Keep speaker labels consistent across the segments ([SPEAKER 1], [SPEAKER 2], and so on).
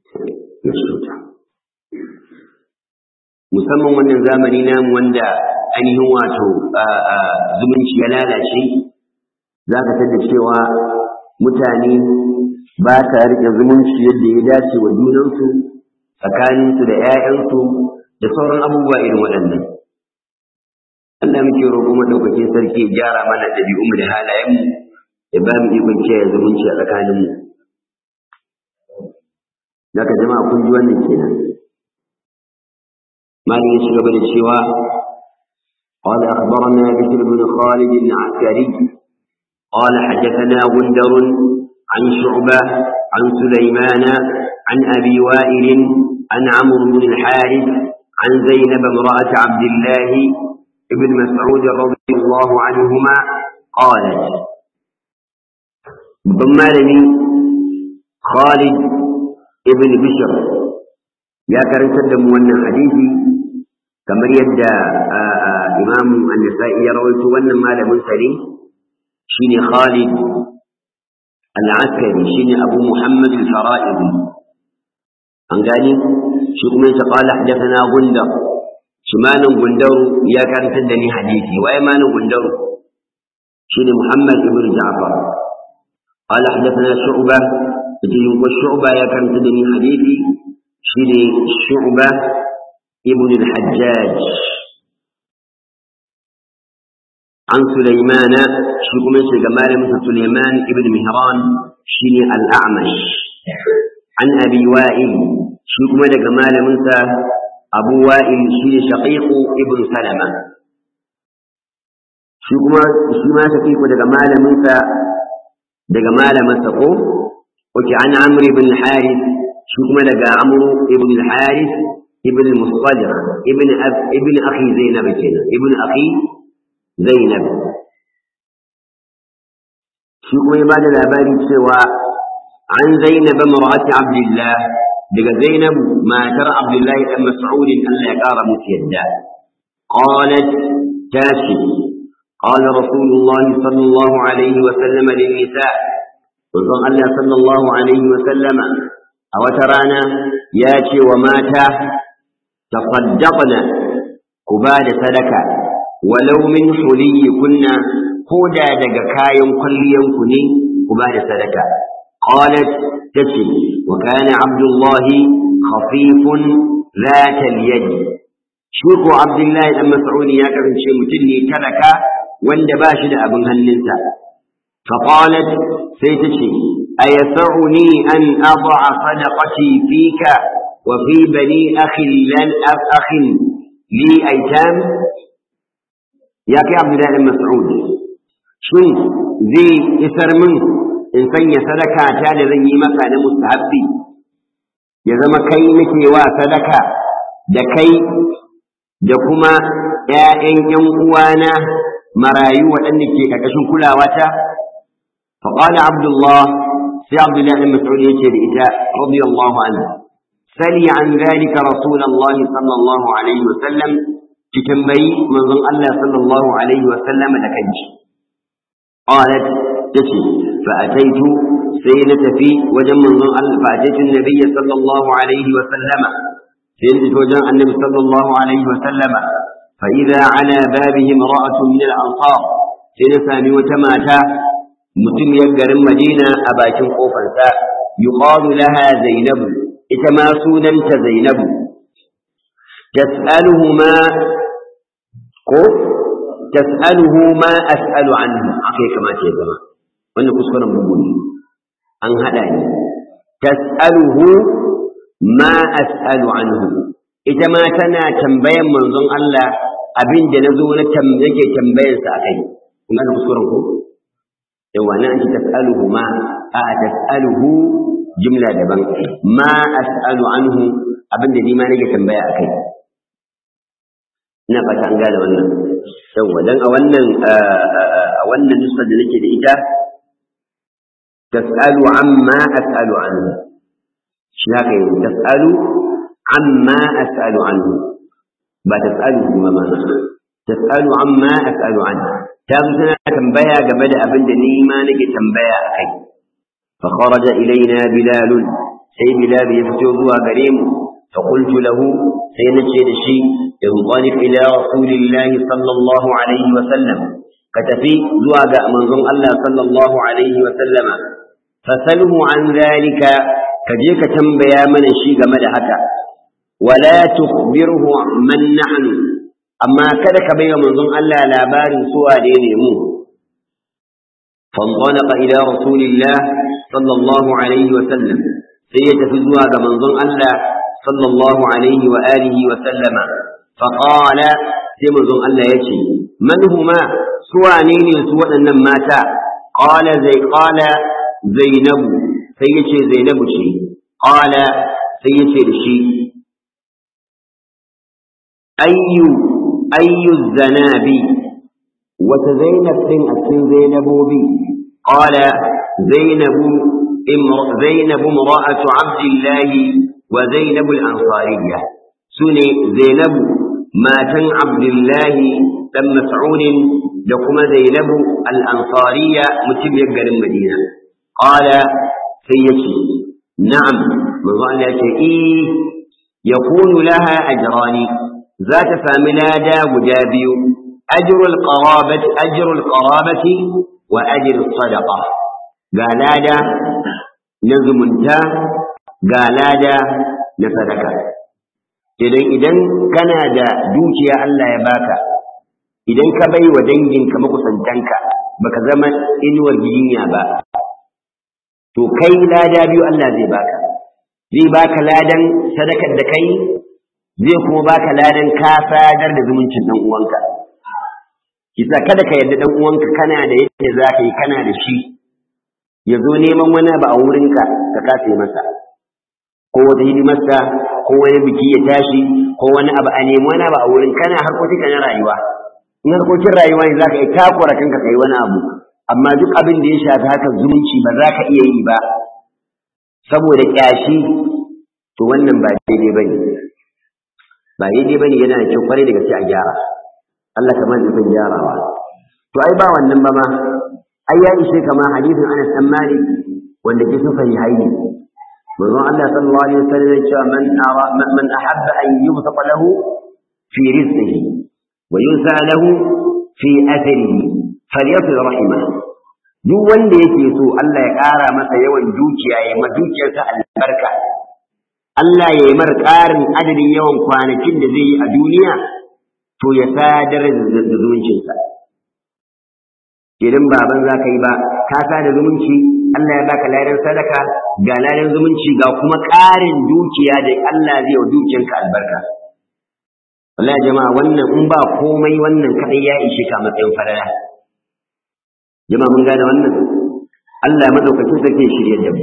[SPEAKER 1] ya cuta musamman wannan zamani namu wanda ainihin wato zumunci ya lalace za ka tada cewa mutane ba ta riƙe zumunci yadda ya dace wa junansu tsakaninsu da 'ya'yansu da sauran abubuwa irin waɗannan Allah muke roƙo madaukakin sarki ya gyara mana ɗabi'unmu da halayenmu ya ba mu ikon kiyaye zumunci a tsakaninmu zaka jama'a kun ji wannan kenan مالك يشرب الشواء قال أخبرنا بشر بن خالد العسكري قال حدثنا غندر عن شعبة عن سليمان عن أبي وائل عن عمرو بن الحارث عن زينب امرأة عبد الله بن مسعود رضي الله عنهما قالت ضم خالد ابن بشر يا كرنت دم wannan hadisi kamar yadda imam an-nasa'i ya rawaito wannan malamin sa ne shine Khalid al-Askari shine Abu Muhammad al-Fara'idi an gani shi kuma yace qala hadathana Gundar shi malan Gundaru ya karantar da ni hadisi waye malan Gundaru shine Muhammad ibn Ja'far qala hadathana Shu'bah yace yunko Shu'bah ya karantar da ni hadisi shine Shu'bah ibn al-Hajjaj عن سليمان شكم شجمال مثل سليمان ابن مهران شيني الأعمش عن أبي وائل شكم جمال مثل أبو وائل شيني شقيق ابن سلمة شكم شما شقيق جمال مثل جمال مثل وكي عن عمرو بن الحارث شكم لقى عمرو ابن الحارث ابن المصطلق ابن أب ابن أخي زينب كنا ابن أخي Zainab shi kuma ya ba da labari cewa an Zainab mar'ati Abdullah daga Zainab matar Abdullahi dan Mas'ud Allah ya kara musu yadda qalat tashi قال رسول الله صلى الله عليه وسلم للنساء وظن الله صلى الله عليه وسلم أو ترانا ياتي ومات تصدقنا كباد صدقه walau min huliyi kunna ko da daga kayan kwalliyanku ne ku ba da sadaka qalat tace wa kana abdullahi khafifun ذات اليد شوكو عبد الله بن مسعود يا kasance mutum ne talaka wanda ba shi da abin hannunsa فقالت سيتشي أيسعني أن أضع صدقتي فيك وفي بني أخي لن أخ لي أيتام ya kai abdullahi ɗan mas'ud shin zai isar min in sanya sadaka ta da zan yi maka na mustahabbi ya zama kai nake wa sadaka da kai da kuma ‘ya'yan ‘yan uwana marayu waɗanda ke ƙarƙashin kulawata faƙala abdullah sai abdullahi ɗan mas'ud ya ce da ita radiyallahu anhu sali an zalika rasulullahi sallallahu alaihi wasallam ki tambayi manzon Allah sallallahu alaihi wa sallam da kanki qalat tace fa ataitu sai na tafi wajen manzon Allah fa ataitu nabiyyi sallallahu alaihi wa sallam sai na tafi wajen annabi sallallahu alaihi wa sallam fa idza ala babihi imra'atu min al-ansar sai na sami wata mata mutum yan garin Madina a bakin kofarsa yuqalu laha Zainab ita ma sunanta Zainabu تسأله ما ko tas'aluhu ma as'alu anhu akai kamata ya zama wannan kuskuren bugu ne an hada ni tas'aluhu ma as'alu anhu ita ma tana tambayan manzon Allah abin da nazo na yake tambayar sa akai kun ga kuskuren ko yawa nan an ce tas'aluhu ma a tas'aluhu jumla daban ma as'alu anhu abin da ni ma nake tambaya akai ina fata an gane wannan yawa dan a wannan a wannan nuskar da nake da ita tas'alu amma as'alu anhu shi haka yi tas'alu amma as'alu anhu ba tas'alu kuma ma tas'alu amma as'alu anhu ta zo tana tambaya game da abin da ni ma nake tambaya a kai fa kharaja ilaina bilal sai bilal ya fito zuwa gare mu fa qultu lahu sai nace da shi inqalib ila rasulillahi sallallahu alaihi wa sallam ka tafi zuwa ga manzon Allah sallallahu alaihi wa sallama fasalhu an zalika ka je ka tambaya mana shi game da haka wala tukhbirhu man nahnu amma kada ka bai wa manzon Allah labarin su wane ne mu فانطلق إلى رسول الله صلى الله عليه وسلم سيتفي زواج منظم الله صلى الله عليه وآله وسلم فقال سيمنظم الله يشي من هما سوانين سوى النماتا قال زي قال زينب سيشي زينب شي قال سيشي الشي أي أي الزنابي وتزينب إن أسن زينب بي قال زينب امر زينب امرأة عبد الله وزينب الأنصارية سني زينب ما تن عبد الله بن مسعود لكم زينب الأنصارية متبيق المدينة قال سيتي نعم مظلة إيه يكون لها أجران ذات فاملادا وجابي أجر القرابة أجر القرابة وأجر الصدقة قالادا نزمنتا قالادا نصدقة idan idan kana da dukiya Allah ya baka idan ka bai wa danginka makusantanka baka zama inuwar gidinya ba to kai lada biyu Allah zai baka zai baka ladan sadakar da kai zai kuma baka ladan ka sadar da zumuncin dan uwanka kisa kada ka yarda dan uwanka kana da yadda za ka yi kana da shi ya zo neman wani abu a wurinka ka kasa masa ko wata hidimarsa ko wani biki ya tashi ko wani abu a nemi wani abu a wurin kana harkokin na rayuwa in harkokin rayuwa ne za ka yi takura kanka kai wani abu amma duk abin da ya shafi haka zumunci ba za ka iya yi ba saboda kyashi to wannan ba daidai bane ba daidai bane yana da kyau kwarai da gaske a gyara Allah ka bani ikon gyarawa to ai ba wannan ba ma ai ya ishe kama hadisin Anas dan Malik wanda ke sun fahimci hayi manzon Allah sallallahu alaihi wasallam ya ce man ara man ahabba an yubsaqa lahu fi rizqihi wa yunsa lahu fi atharihi falyasil rahimah duk wanda yake so Allah ya ƙara masa yawan dukiya ya ma dukiyarsa albarka Allah ya yi mar ƙarin adadin yawan kwanakin da zai yi a duniya to ya sadar da zumuncinsa idan baban za ka yi ba ka sada zumunci Allah ya baka ladan sadaka ga ladan zumunci ga kuma ƙarin dukiya da Allah zai wa dukiyanka albarka wallahi jama'a wannan in ba komai wannan kadai ya ishe ka matsayin farala jama'a mun gane wannan Allah madaukakin sarki ya shirye da mu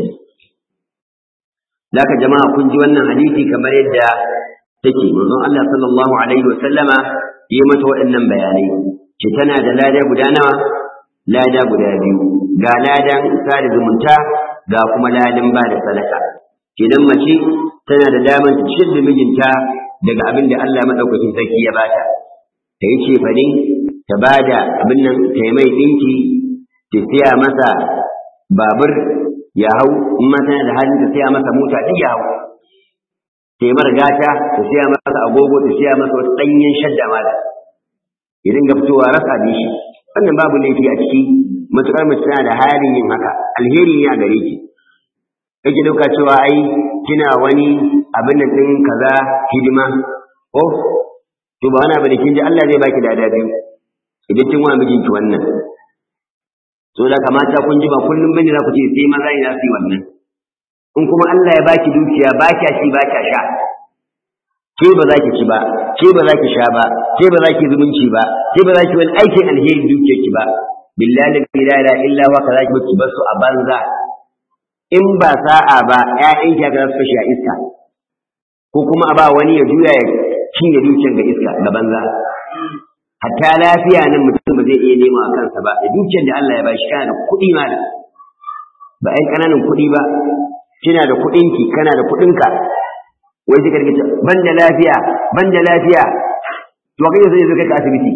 [SPEAKER 1] Laka jama'a kun ji wannan hadisi kamar yadda take manzon Allah sallallahu alaihi wa sallama yi mata waɗannan bayanai ce tana da lada guda nawa lada guda biyu ga ladan sada zumunta ga kuma ladan ba da sadaka kenan mace tana da damar ta ciyar da mijinta daga abin da Allah madaukakin sarki ya bata ta yi cefane ta ba da abin nan ta yi mai ɗinki ta siya masa babur ya hau in ma tana da halin ta siya masa mota duk ya hau ta yi gata ta siya masa agogo ta siya masa wasu ɗanyen shadda ma da ya dinga fitowa rasa da shi wannan babu laifi a ciki matuƙar mace tana da halin yin haka alheri ne a gare ki kake dauka cewa ai kina wani abin da ɗin kaza hidima oh to ba wani abu da kin ji Allah zai baki da biyu idan kin wa mijinki wannan so da kamata kun ji ba kullum bane za ku ce sai maza ne za su yi wannan in kuma Allah ya baki dukiya ba kya ci ba kya sha ke ba za ki ci ba ke ba za ki sha ba ke ba za ki zumunci ba ke ba za ki wani aikin alheri dukiyar ki ba billahi la ilaha illa huwa kaza ki baki basu a banza in ba sa'a ba ƴaƴan ki ga su kashe a iska ko kuma a ba wani ya juya ya cinye dukiyar ga iska ga banza hatta lafiya nan mutum ba zai iya nema a kansa ba da dukiyar da Allah ya bashi kana da kuɗi ma da ba ai ƙananan kuɗi ba kina da kuɗinki kana da kuɗinka wai sai ka rike ban da lafiya ban da lafiya to kai sai zo kai ka asibiti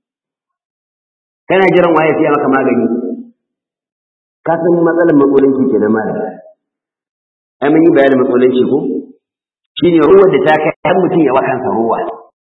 [SPEAKER 1] kana jiran waye sai maka magani ka san matsalar matsalolin ki kenan malam ai mun yi bayanin matsalanci ko shine ruwa da ta kai har mutum ya wa kansa ruwa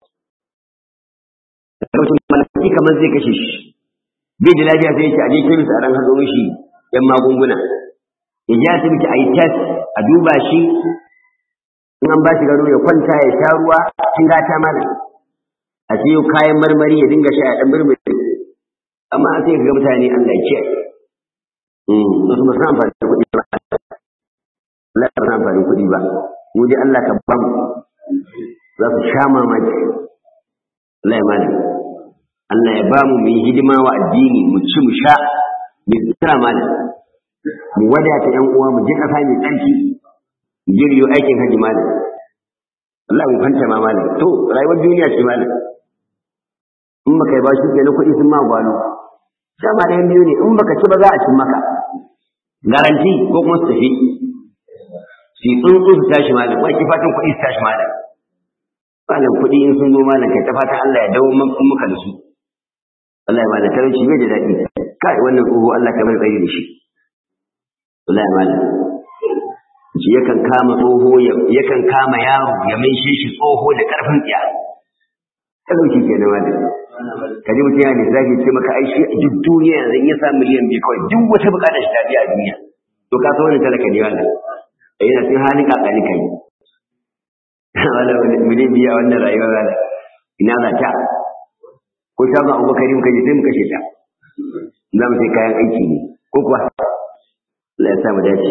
[SPEAKER 1] mutum malaki kamar zai kashe shi bai da lafiya sai yake a je kemis a ran haɗo mishi yan magunguna ya je asibiti a yi test a duba shi in an ba shi gado ya kwanta ya sha ruwa cikin gata mana a siyo kayan marmari ya dinga sha ya ɗan murmuri amma sai ga mutane Allah ya kiyaye wasu ba su amfani da kuɗi ba Allah ya amfani kuɗi ba mu dai Allah ka ba mu za su sha mamaki Allah ya mana Allah ya ba mu mu yi hidima wa addini mu ci mu sha mu tsira mana mu wadata ƴan uwa mu je ƙasa mai tsarki mu je riyo aikin haji malam Allah mu kwanta ma malam to rayuwar duniya ce malam in baka yi ba shi kenan kuɗi sun ma gwalo dama ɗayan biyu ne in baka ci ba za a cin maka garanti ko kuma su tafi su tsuntsu su tashi malam wai fatan kuɗi su tashi malam malam kuɗi in sun zo malam kai ta fatan Allah ya dawo maka da su Allah ya malam talauci bai da daɗi kai wannan tsoho Allah ka bar tsayi da shi Allah ya malam shi yakan kama tsoho yakan kama yaro ya maishe shi tsoho da ƙarfin tsiya talauci kenan malam ka ji mutum ya lissafi ce maka ai shi duk duniya yanzu in ya samu miliyan biyu kawai duk wata bukatar shi ta biya a duniya to ka san wani talaka ne wannan a yana cikin halin kakani kai wala miliyan biyu a wannan rayuwar rana ina za ta ko shagon abubakar muka je sai mu kashe ta za mu sai kayan aiki ne ko kuwa Allah ya sa mu dace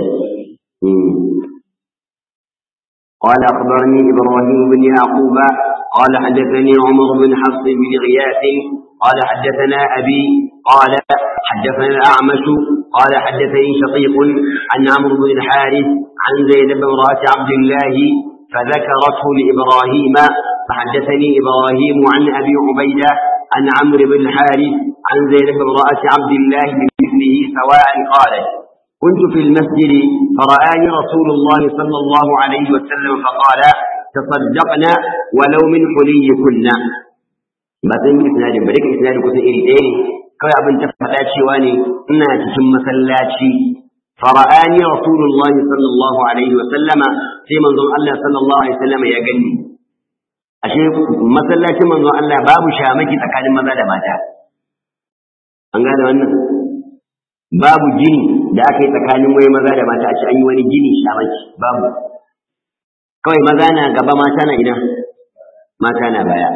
[SPEAKER 1] قال أخبرني إبراهيم بن يعقوب قال حدثني عمر بن حفص بن غياث قال حدثنا أبي قال حدثنا الأعمش قال حدثني شقيق عن عمرو بن الحارث عن زينب امرأة عبد الله فذكرته لإبراهيم فحدثني إبراهيم عن أبي عبيدة عن عمرو بن الحارث عن زينب امرأة عبد الله بمثله سواء قالت كنت في المسجد فرآني رسول الله صلى الله عليه وسلم فقال تصدقنا ولو من حلي كنا ba zan yi isnadin ba duka isnadin kusan iri ɗaya ne kawai abin ta faɗa cewa ne ina cikin masallaci fara'ani rasulullah sallallahu alaihi wa sallama sai manzon Allah sallallahu alaihi wa sallama ya gani ashe masallacin manzon Allah babu shamaki tsakanin maza da mata an gane wannan babu gini da aka yi tsakanin wai maza da mata a ce an yi wani gini shamaki babu kawai maza na gaba mata na ina mata na baya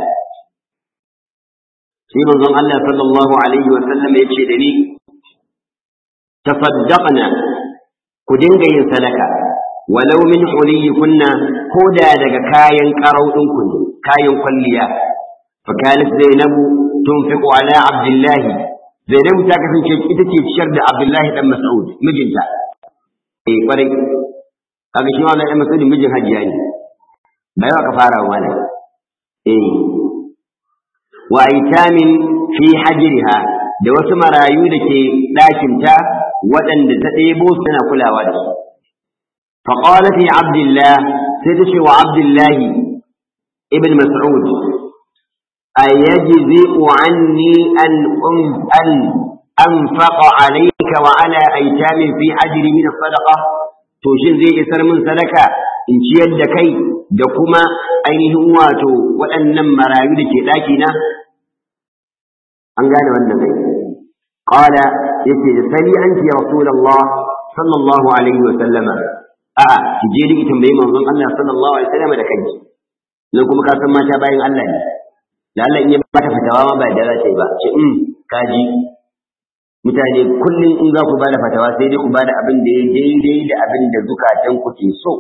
[SPEAKER 1] sai manzon Allah sallallahu alaihi wa sallam ya ce da ni tasaddaqna ku dinga yin sadaka walau min kunna ko da daga kayan karau ku ne kayan kwalliya fa kanat zainabu tunfiqu ala abdullah zainabu ta kasance ita ce ciyar da abdullah dan mas'ud mijinta eh kwarai kaga shi wannan dan mas'ud mijin hajiya ne bai ka fara wani eh wa aitamin fi hajriha da wasu marayu da ke ɗakinta waɗanda ta ɗebo suna kulawa da su فقالت يا عبد الله سيدش وعبد الله ابن مسعود أيجزئ عني أن أن أنفق عليك وعلى أيتام في أجر من الصدقة توشن زي إسر من صدقة إن شيد كي دكما أينه واتو وأنم مرايد كتاكنا أنقال والنبي قال يسير سلي أنت يا رسول الله صلى الله عليه وسلم a'a ki je diki tambayi manzon Allah sallallahu alaihi wasallam da kanki nan kuma ka san mata bayan Allah ne da Allah in ya bata fatawa ma ba da za ta yi ba ce um kaji mutane kullum in za ku bada fatawa sai dai ku bada abin da ya daidai da abin da zukatan ku ke so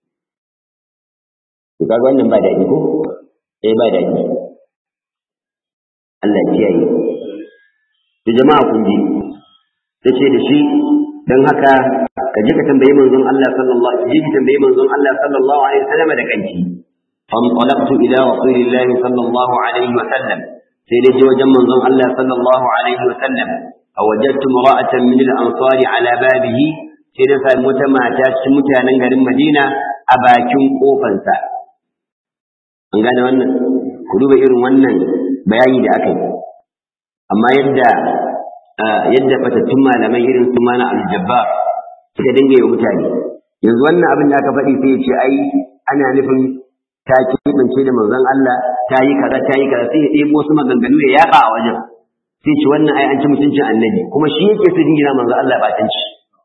[SPEAKER 1] to kaga wannan ba daɗi ko eh ba daɗi Allah ya kiyaye da jama'a kun ji tace da shi dan haka ka je ka tambayi manzon Allah sallallahu alaihi wasallam tambayi manzon Allah sallallahu alaihi wasallam da kanki فانطلقت إلى رسول الله صلى الله عليه وسلم سيدي وجم منظم الله صلى الله عليه وسلم فوجدت امرأة من الأنصار على بابه سيدي فالمتمع تاسمتها ننقل المدينة أباكم قوفنسا an gane wannan ku duba irin wannan bayani da aka yi amma yadda yadda fatattun malamai irin su mana aljabbar suka dinga yi mutane yanzu wannan abin da aka faɗi sai ya ce ai ana nufin ta keɓance da manzon Allah ta yi kaza ta yi kaza sai ya ɗebo wasu maganganu ya yaƙa a wajen sai ce wannan ai an ci mutuncin annabi kuma shi yake su jingina manzon Allah ba tanci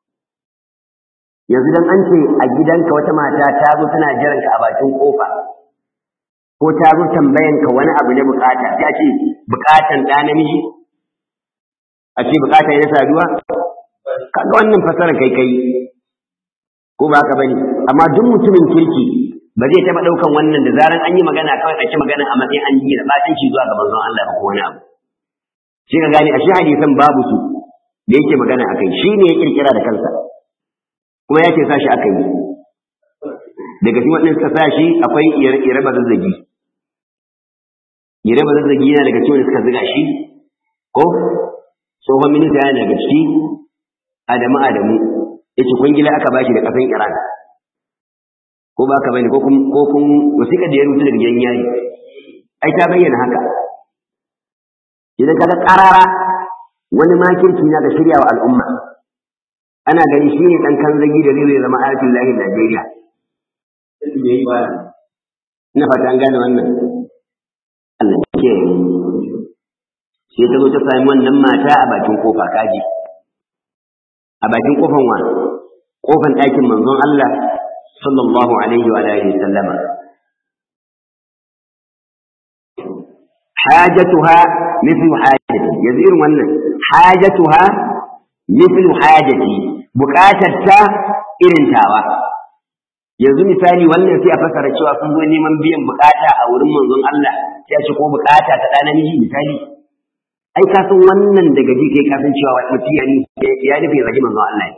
[SPEAKER 1] yanzu dan an ce a gidanka wata mata ta zo tana jiran ka a bakin kofa ko ta zo tambayan ka wani abu ne bukata sai a ce bukatan ɗa namiji a ce bukata ne saduwa kaga wannan fasara kai kai ko ba haka bane amma duk mutumin kirki ba zai taɓa ɗaukan wannan da zaran an yi magana kawai ake magana a matsayin an yi da batanci zuwa ga manzon Allah ko wani abu shi ka gane ashe hadisan babu su da yake magana akai shi ne ya kirkira da kansa kuma ya ce sa shi aka yi daga cikin waɗanda suka sa shi akwai ire ba zazzagi ire ba zazzagi yana daga cikin suka ziga shi ko tsohon minista yana daga ciki adamu adamu ya ce kwangila aka bashi da ƙasan iran ko ba ka bane ko kun wasiƙa da ya rubuta daga gidan yari ai ta bayyana haka idan kaga ƙarara wani makirci na da shirya wa al'umma ana gani shi ne ɗan kan zagi da zai zama ayatul lahi Najeriya. Ina fata an gane wannan. Allah ke sai ta zo ta sami wannan mata a bakin kofa kaji. A bakin kofan wa? Kofan ɗakin manzon Allah sallallahu alaihi wa alihi sallama. Hajatuha mithlu hajati yanzu irin wannan hajatuha mithlu hajati buƙatar ta irin tawa yanzu misali wannan sai a fasara cewa sun zo neman biyan buƙata a wurin manzon Allah sai a ce ko buƙata ta ɗan namiji misali ai ka san wannan daga ji kai ka san cewa wani mutum ya ya nufi ya zagi manzon Allah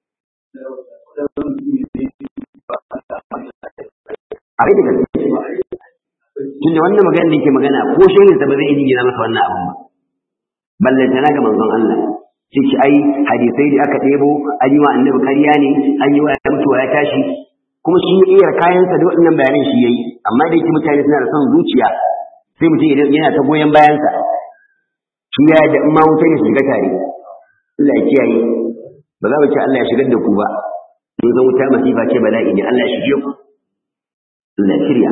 [SPEAKER 1] a kai da gaske tunda wannan magana da yake magana ko shehin sa ba zai yi gina masa wannan abun ba ballantana ga manzon Allah sai ce ai hadisai da aka ɗebo an yi wa annabi ƙarya ne an yi wa ya mutuwa ya tashi kuma shi ya iya kayansa da waɗannan bayanan shi yayi amma da yake mutane suna da son zuciya sai mutum yana ta goyon bayansa shi ya da in ma wuta ya shiga tare Allah ya kiyaye ba za mu ce Allah ya shigar da ku ba mun san wuta masifa ce bala'i ne Allah ya shige ku Allah ya shirya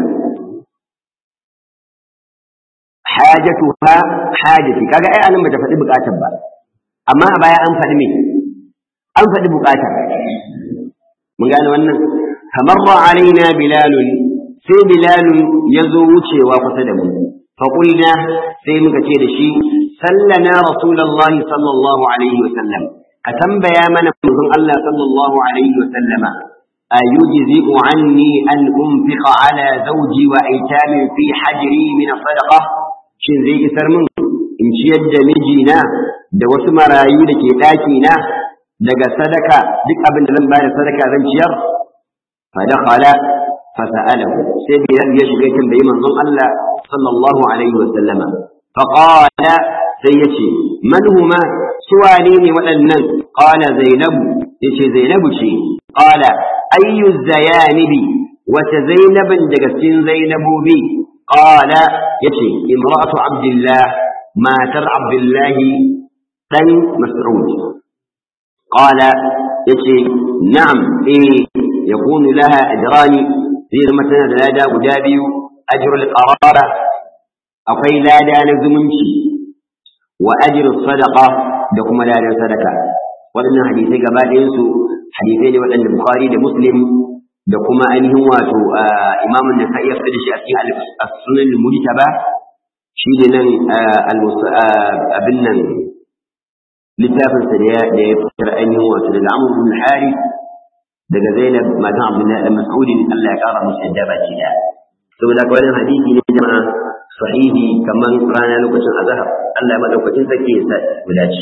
[SPEAKER 1] hajatuha hajati kaga ai anan bata faɗi buƙatar ba amma a baya an faɗi me an faɗi buƙatar mun gane wannan kamarra alaina bilalun sai bilalun ya zo wucewa kusa da mu faƙulna sai muka ce da shi sallana rasulullahi sallallahu alaihi wa sallam ka tambaya mana manzon Allah sallallahu alaihi wa sallama أيجزئ عني أن أنفق على زوجي وأيتام في حجري من الصدقة shin zai isar min in ciyar da mijina da wasu marayu da ke ɗakina daga sadaka duk abin da zan ba da sadaka zan ciyar fa dakhala fa sa'alahu sai bilal ya shiga tambayi manzon Allah sallallahu alaihi wa sallama fa qala sai yace man huma suwane ne waɗannan qala zainabu yace zainabu ce qala ayyu zayanibi wata zainabin daga cikin zainabobi قال يتي امرأة عبد الله ما تر عبد الله بن مسعود قال يتي نعم إيه يكون لها أجران في مثلا لادا ودابي أجر القرابة أقي لادا نزمنشي وأجر الصدقة دكما لادا صدقة وأن حديثي قبال ينسو حديثين وأن البخاري لمسلم da kuma ainihin wato imamun da ka iya fita da shi a cikin as-sunan mujtaba shi ne nan abin nan littafin sa da ya fitar ainihin wato daga Amr bin Harith daga Zainab matan Abdullah da Mas'ud Allah ya kara musu yadda baki da saboda ka wannan hadisi ne jama'a sahihi kaman rana lokacin azhar Allah ya madaukakin sake ya sa guda ci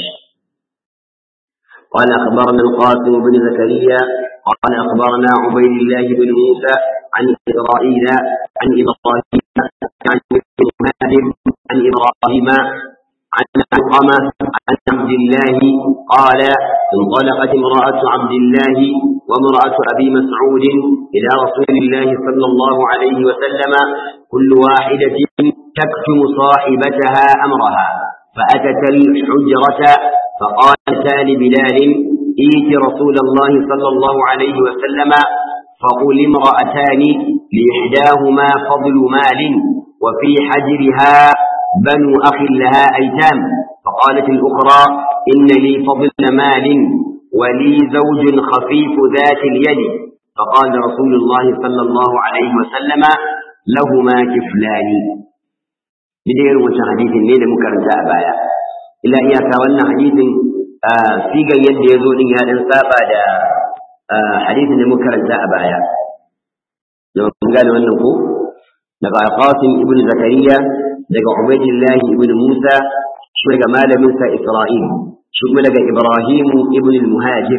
[SPEAKER 1] قال أخبرنا القاسم بن زكريا قال أخبرنا عبيد الله بن موسى عن إسرائيل عن إبراهيم عن ابن مهاجر عن إبراهيم عن علقمة عن عبد الله قال انطلقت امرأة عبد الله وامرأة أبي مسعود إلى رسول الله صلى الله عليه وسلم كل واحدة تكتم صاحبتها أمرها فأتت الحجرة فقالتا لبلال ائت رسول الله صلى الله عليه وسلم فقل امرأتان لإحداهما فضل مال وفي حجرها بنو أخ لها أيتام فقالت الأخرى إن لي فضل مال ولي زوج خفيف ذات اليد فقال رسول الله صلى الله عليه وسلم لهما كفلان بدير وش حديث الليل مكرجة أبايا إلا إياك وأن حديث sigar yadda ya zo din ya dan saba da hadisin da muka karanta a baya da mun gane wannan ko daga Qasim ibn Zakariya daga Ubaydillah ibn Musa shi daga malamin sa Isra'il shi kuma daga Ibrahim ibn al-Muhajir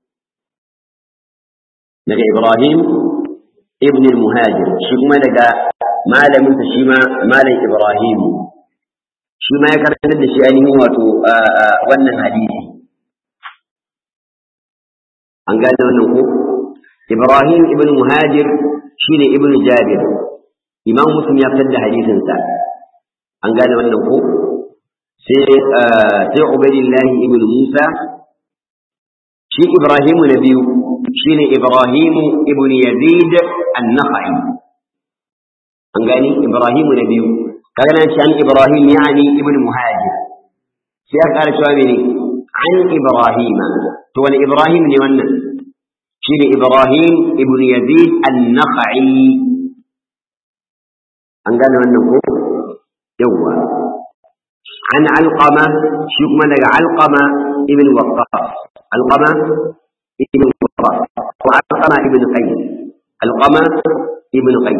[SPEAKER 1] daga Ibrahim ibn al-Muhajir shi kuma daga malamin sa shi ma malam Ibrahim shi ma ya karanta da shi ainihin wato wannan hadisi an gane wannan ko Ibrahim ibn Muhajir shine ibn Jabir Imam Muslim ya fitar da hadisin sa an gane wannan ko sai sai Ubaydillah ibn Musa shi Ibrahim na biyu shine Ibrahim ibn Yazid an-Nakhai an gane Ibrahim na biyu kaga nan shi an Ibrahim yani ibn Muhajir sai aka ƙara cewa mene an Ibrahim to wani Ibrahim ne wannan shi ne Ibrahim ibn Yazid an-Nakhai an gane wannan ko yawwa an alqama shi kuma daga alqama ibn waqqas alqama ibn waqqas ko alqama ibn qais alqama ibn qais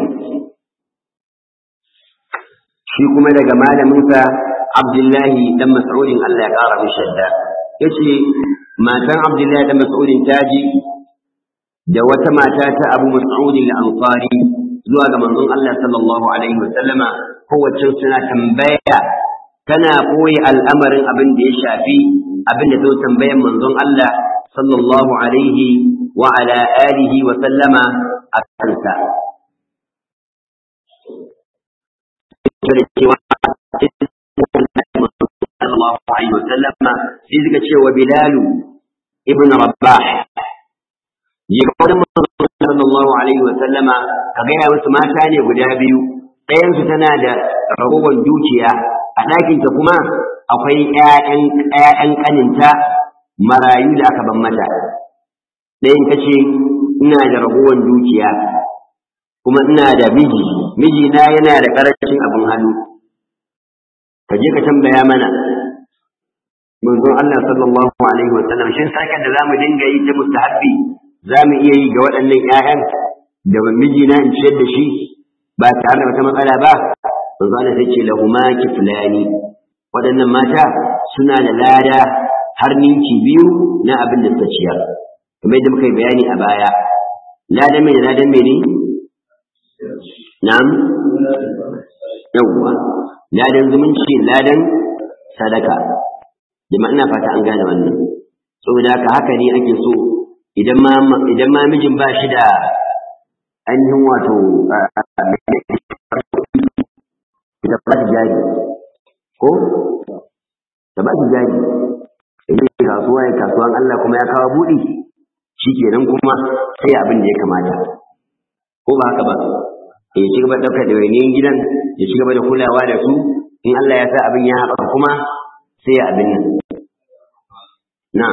[SPEAKER 1] shi kuma daga malaminsa Abdullahi dan Mas'udin Allah ya ƙara mishi yadda yace matan Abdullahi dan Mas'udin ta ji da wata mata ta Abu Mas'udin al-Ansari zuwa ga manzon Allah sallallahu alaihi wasallama kowace suna tambaya tana koyi al'amarin abin da ya shafi abin da zo tambayan manzon Allah sallallahu alaihi wa ala alihi wa sallama a kansa sallallahu alaihi wa sallama sai suka ce wa Bilal ibn Rabah yi ga wani sallallahu alaihi wa sallama ka gaya wasu mata ne guda biyu ɗayan su tana da ragowar dukiya a ɗakinta kuma akwai ƴaƴan ƴaƴan ƙaninta marayu da aka ban mata ɗayan ta ce ina da ragowar dukiya kuma ina da miji mijina yana da ƙarancin abin hannu ka je ka tambaya mana manzon Allah sallallahu alaihi wa sallam shin sakan da zamu dinga yi ta mustahabbi zamu iya yi ga waɗannan ƴaƴan da mijina in ciyar da shi ba tare da wata matsala ba manzo Allah sai ce lahuma kiflani waɗannan mata suna da lada har ninki biyu na abin da suka ciyar kamar yadda muka yi bayani a baya ladan mai da ladan mai ne na'am yawwa ladan zumunci ladan sadaka jama'a ina fata an gane wannan saboda haka haka ne ake so idan ma idan ma mijin ba shi da ainihin wato da ba shi jari ko da ba shi jari idan kasuwa ya kasuwan Allah kuma ya kawo buɗi shi kenan kuma sai abin da ya kamata ko ba haka ba ya ci gaba ɗaukar ɗawainiyar gidan ya ci gaba da kulawa da su in Allah ya sa abin ya haɓaka kuma sai ya abin nan na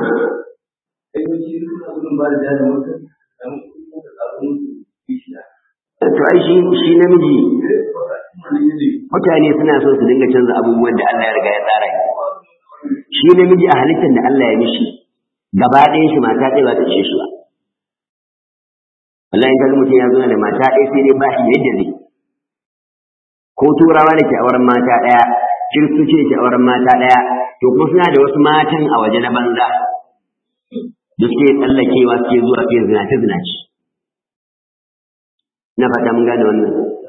[SPEAKER 1] to ai shi shi namiji mutane suna so su dinga canza abubuwan da Allah ya riga ya tsara shi namiji a halittar da Allah ya mishi gaba ɗayan shi mata ɗaya ba ta ishe shi ba wallahi in kaga mutum ya zo da mata ɗaya sai dai ba shi yadda zai ko turawa da ke auren mata ɗaya kiristoci da ke auren mata ɗaya to kuma suna da wasu matan a waje na banza da suke tsallakewa suke zuwa suke zinace zinace na fata mun gane wannan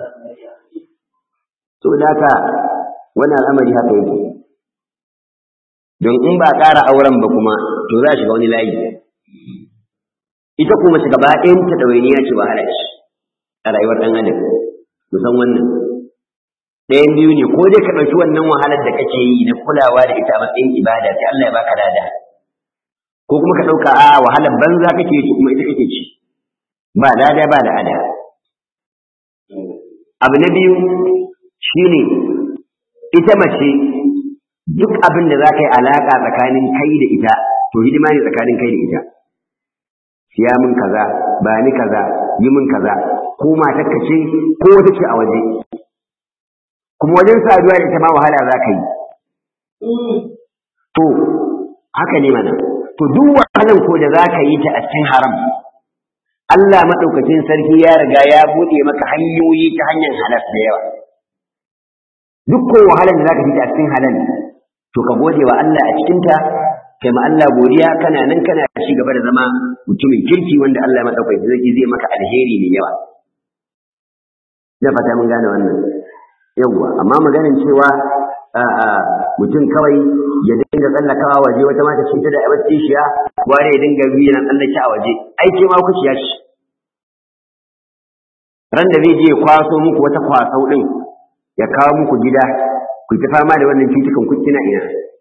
[SPEAKER 1] so da haka wannan al'amari haka yake don in ba ƙara auren ba kuma to za a shiga wani layi ita kuma shiga gaba ɗayan ta ɗawainiya ce wahala ce a rayuwar ɗan adam musan wannan ɗayan biyu ne ko dai ka ɗauki wannan wahalar da kake yi na kulawa da ita a matsayin ibada sai Allah ya baka lada ko kuma ka ɗauka a wahalar banza kake ci kuma ita kake ci ba lada ba da ada abu na biyu shine ita mace duk abin da za ka yi alaƙa tsakanin kai da ita to hidima ne tsakanin kai da ita siya min kaza ba ni kaza yi min kaza ko matar ka ce ko wata ce a waje kuma wajen saduwa da ita ma wahala za ka yi to haka ne mana to duk wahalan ko da za ka yi ta a cikin haram Allah maɗaukacin sarki ya riga ya buɗe maka hanyoyi ta hanyar halas da yawa duk ko wahalan da za ka yi ta a cikin halal to ka gode wa Allah a cikinta kai ma Allah godiya kana nan kana ci gaba da zama mutumin kirki wanda Allah ya madaukai zai zai maka alheri ne yawa da fata mun gane wannan yawa amma maganin cewa mutum kawai ya dinga tsallakawa waje wata mata ce ta da a wacce shiya ware ya dinga biyu na tsallake a waje aiki ma ku shiya shi ran da zai je ya kwaso muku wata kwasau din ya kawo muku gida ku ta fama da wannan cutukan ku kina ina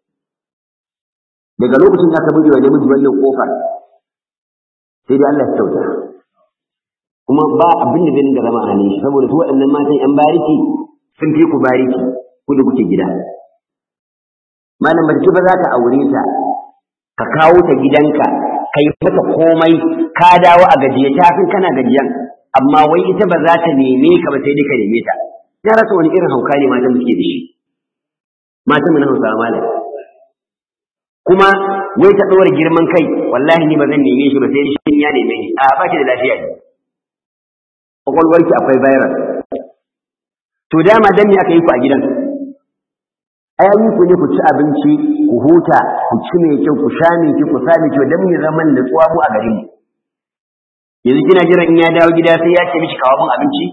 [SPEAKER 1] daga lokacin da aka buɗe wa namiji wannan kofar sai dai Allah ya kyauta kuma ba abin da zai dinga zama a hannun shi saboda su waɗannan matan yan bariki sun fi ku bariki ku da kuke gida malam mace ba za ka aure ta ka kawo ta gidanka ka yi mata komai ka dawo a gajiye ta fin kana gajiyan amma wai ita ba za ta neme ka ba sai dai ka neme ta ya rasa wani irin hauka ne matan suke da shi matan mu na hausawa malam kuma wai ta ɗora girman kai wallahi ni ba zan neme shi ba sai shi ya neme ni a ba ki da lafiya ne kwakwalwarki akwai virus to dama dan me aka yi ku a gidan ai an yi ku ne ku ci abinci ku huta ku ci mai kyau ku sha mai kyau ku sa mai kyau dan me zaman da tsuwa mu a garin mu yanzu kina jiran in ya dawo gida sai ya ce miki kawo mun abinci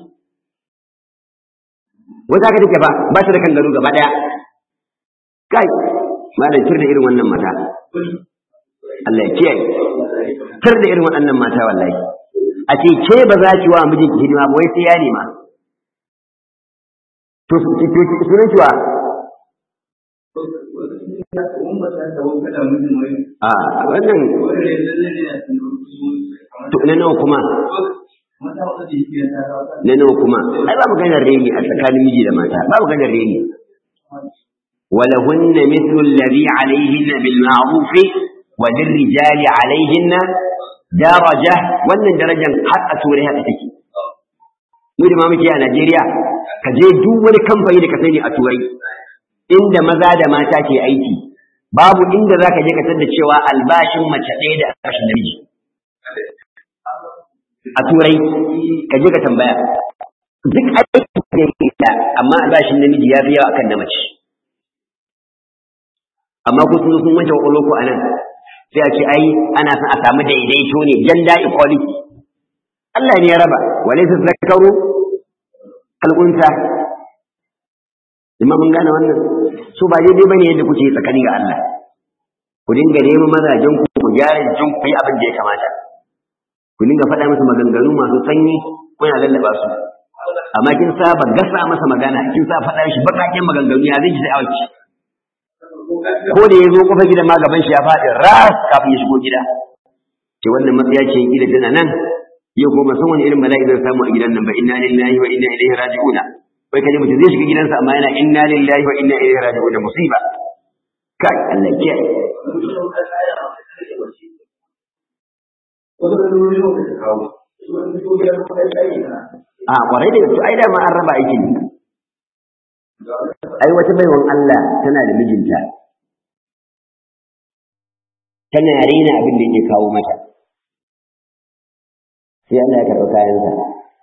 [SPEAKER 1] wata haka take ba ba ta da kan gado gaba daya kai malam tir da irin wannan mata Allah ya kiyaye tir da irin waɗannan mata wallahi a ce ke ba za ki wa mijinki hidima ba wai sai ya nema to sunan ki wa a wannan to na nawa kuma na nawa kuma ai ba maganar reni a tsakanin miji da mata ba maganar reni ولهن مثل الذي عليهن بالمعروف وللرجال عليهن درجة wannan darajar har a turai haka take mu da muke a Najeriya ka je duk wani kamfani da ka sani a turai inda maza da mata ke aiki babu inda za ka je ka da cewa albashin mace ɗaya da albashin namiji a turai ka je ka tambaya duk aiki da amma albashin namiji ya fi yawa akan na mace amma ku sun sun wanke kwakwalwa a nan sai a ce ai ana son a samu daidaito ne gender equality Allah ne ya raba wale su zakaru kalkunta imma mun gane wannan so ba daidai bane yadda kuke tsakani ga Allah ku dinga neman mazajen ku ku gyara jikin ku yi abin da ya kamata ku dinga faɗa masa maganganu masu sanyi kuna lallaba su amma kin saba gasa masa magana kin sa faɗa shi bakakken maganganu ya zai ji sai awaki ko da ya zo kofar gidan ma gaban shi ya faɗi ras kafin ya shigo gida ce wannan matsaya ce gida tana nan yau ko san wani irin bala'i zai samu a gidan nan ba inna lillahi wa inna ilaihi raji'un wai kaje mutum zai shiga gidansa amma yana inna lillahi wa inna ilaihi raji'un musiba kai Allah ke a kwarai da gaske ai da ma an raba aikin ai wata baiwan Allah tana da mijinta tana rena abin da yake kawo mata sai Allah ya karɓi kayansa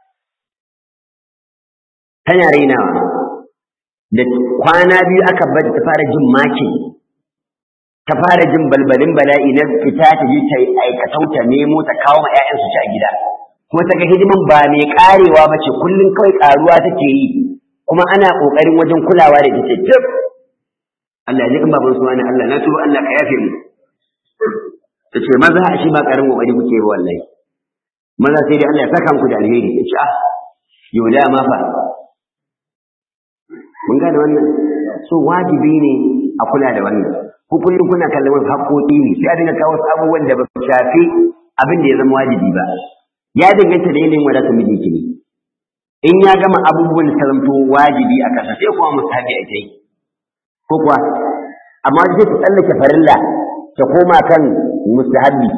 [SPEAKER 1] tana renawa da kwana biyu aka bar ta fara jin maki ta fara jin balbalin bala'i na fita ta je ta aikatau ta nemo ta kawo ma 'ya'yansu ci a gida kuma ta ga hidiman ba mai karewa ba ce kullum kawai karuwa take yi kuma ana kokarin wajen kulawa da ita tif Allah ya ji kan baban suwani Allah na tuba Allah ka yafe mu ta ce maza a shi ba karin kokari kuke ba wallahi maza sai dai Allah ya saka muku da alheri ya ce ah yau da ma fa mun gane wannan so wajibi ne a kula da wannan ko kullum kuna kallon wasu haƙoƙi ne sai a dinga kawo wasu abubuwan da ba su shafi abin da ya zama wajibi ba ya danganta da yanayin wadatar mijinki ne in ya gama abubuwan da zamto wajibi a kasa sai kuma musahabi a kai ko kuwa amma sai ta tsallake farilla ta koma kan mustahabbi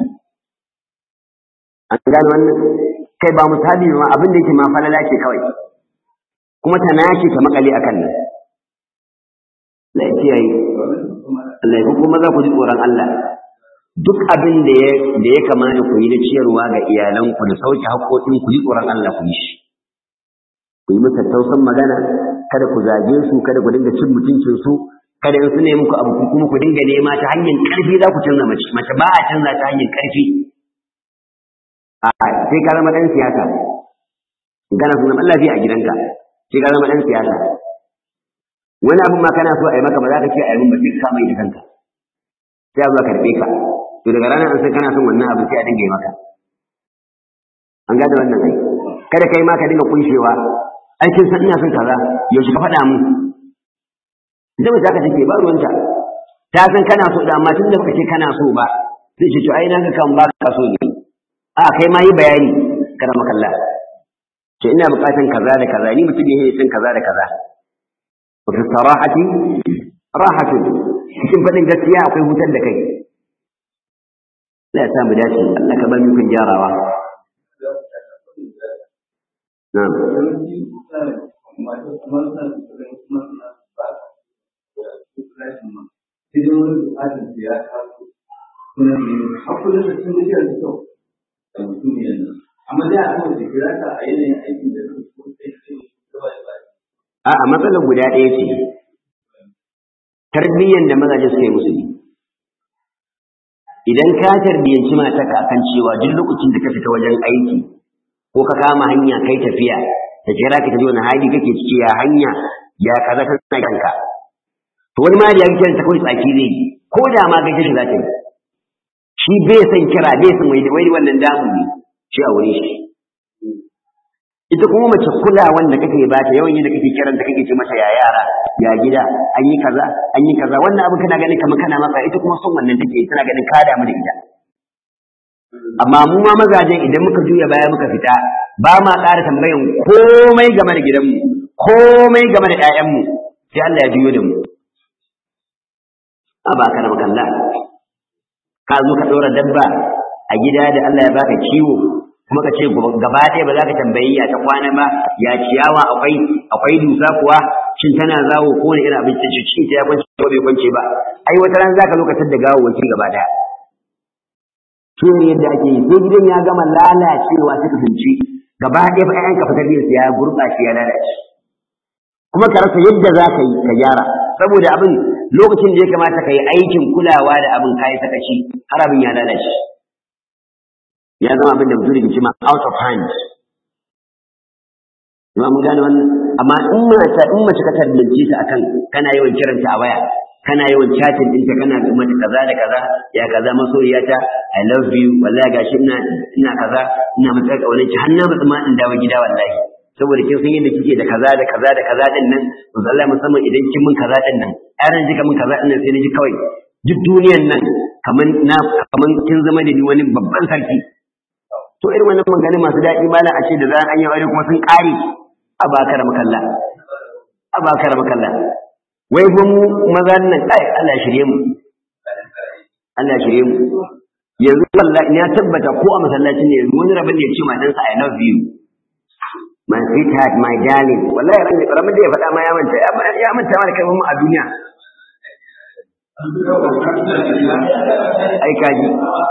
[SPEAKER 1] an gano wannan kai ba musahabi ma abin da yake ma falala ce kawai kuma ta nace ta makale akan nan la kiyaye Allah ya kuma za ku ji tsoron Allah duk abin da ya da ya kamata ku yi na ciyarwa ga iyalanku da sauke haƙoƙin ku ji tsoron Allah ku yi shi ku yi musu tausan magana kada ku zage su kada ku dinga cin mutuncin su kada in su ne muku abu kuma ku dinga nema ta hanyar ƙarfi za ku canza mace mace ba a canza ta hanyar ƙarfi a sai ka zama ɗan siyasa gana sunan Allah a gidanka sai ka zama ɗan siyasa wani abin ma kana so a yi maka ba za ka ce a yi min ba sai ka mai da kanka sai a zuwa karɓe ka to daga ranar an san kana son wannan abin sai a dinga yi maka an gada wannan ai kada kai ma ka dinga kunshewa aikin san ina son kaza yaushe ka faɗa mu ita mace haka take ba ruwanta ta san kana so da amma tunda baka ce kana so ba sai ce to ai na ga kan ba ka so ne a kai ma yi bayani kada makalla to ina buƙatan kaza da kaza ni mutum ne son kaza da kaza wa fi sarahati rahatu cikin faɗin gaskiya akwai hutar da kai Allah ya sa mu dace Allah ka bar mu kun gyarawa na'am
[SPEAKER 2] idan wani bukatar da ya taso suna ne hakulan da sun gajiya da kyau da mutum yanzu amma da a kan da kira ta a yanayin aikin da su ko sai ce gaba da baya
[SPEAKER 1] a a matsalar guda ɗaya ce tarbiyyar da mazaje suka yi musu ne idan ka tarbiyyanci matarka akan cewa duk lokacin da ka fita wajen aiki ko ka kama hanya kai tafiya ta kira ka ta ji wani hali kake ciki ya hanya ya kaza ta tana kanka to wani ma da ya kira ta kawai tsaki zai yi ko da ma gaishe shi za ta yi shi bai san kira bai san wai wai wannan damu ne shi a wurin shi ita kuma mace kula wanda kake ba ta yawan yadda kake kiranta kake ce mata ya yara ya gida an yi kaza an yi kaza wannan abin kana ganin kamar kana maka ita kuma son wannan take tana ganin ka damu da ita amma mu ma mazajen idan muka juya baya muka fita ba ma ƙara tambayan komai game da gidanmu komai game da ƴaƴanmu sai Allah ya juyo da mu a ba ka da makalla ka zo ka ɗora dabba a gida da Allah ya baka kiwo kuma ka ce gaba ɗaya ba za ka tambayi ya ta kwana ba ya ciyawa akwai akwai dusa kuwa shin tana zawo ko wani irin abinci ce shin ta ya kwance ko bai kwance ba ai wata ran za ka lokacin da gawo wanki gaba ɗaya shi ne yadda ake yi sai gidan ya gama lalacewa suka binci gaba ɗaya fa ƴaƴanka fitar da ya gurɓace ya lalace kuma ka rasa yadda za ka yi ka gyara saboda abin lokacin da ya kamata ka yi aikin kulawa da abin kayi sakaci har abin ya lalace ya zama abin da mutum da jima out of hand Ima mun gane wannan amma in mace in mace ka tarbiyance ta akan kana yawan kiranta a waya kana yawan chatting ɗinta kana mata kaza da kaza ya kaza masoyiyata I love you wallahi gashi ina ina kaza ina mata kaunar ki har na mutu ma in dawo gida wallahi saboda kin san yadda kike da kaza da kaza da kaza din nan wallahi musamman idan kin mun kaza din nan aran jika mun kaza din nan sai na ji kawai duk duniyan nan kaman na kaman kin zama da ni wani babban sarki to irin wannan magana masu daɗi malam a ce da za an yi aure kuma sun ƙare a bakar makalla a bakar makalla wai fa mu maza nan kai Allah shirye mu Allah shirye mu yanzu wallahi ya tabbata ko a masallacin ne yanzu wani rabin da ya ce ma dan sa I love you my sweetheart my darling wallahi ran rabin da ya faɗa ma ya manta ya manta ma da kai mu a duniya ai kaji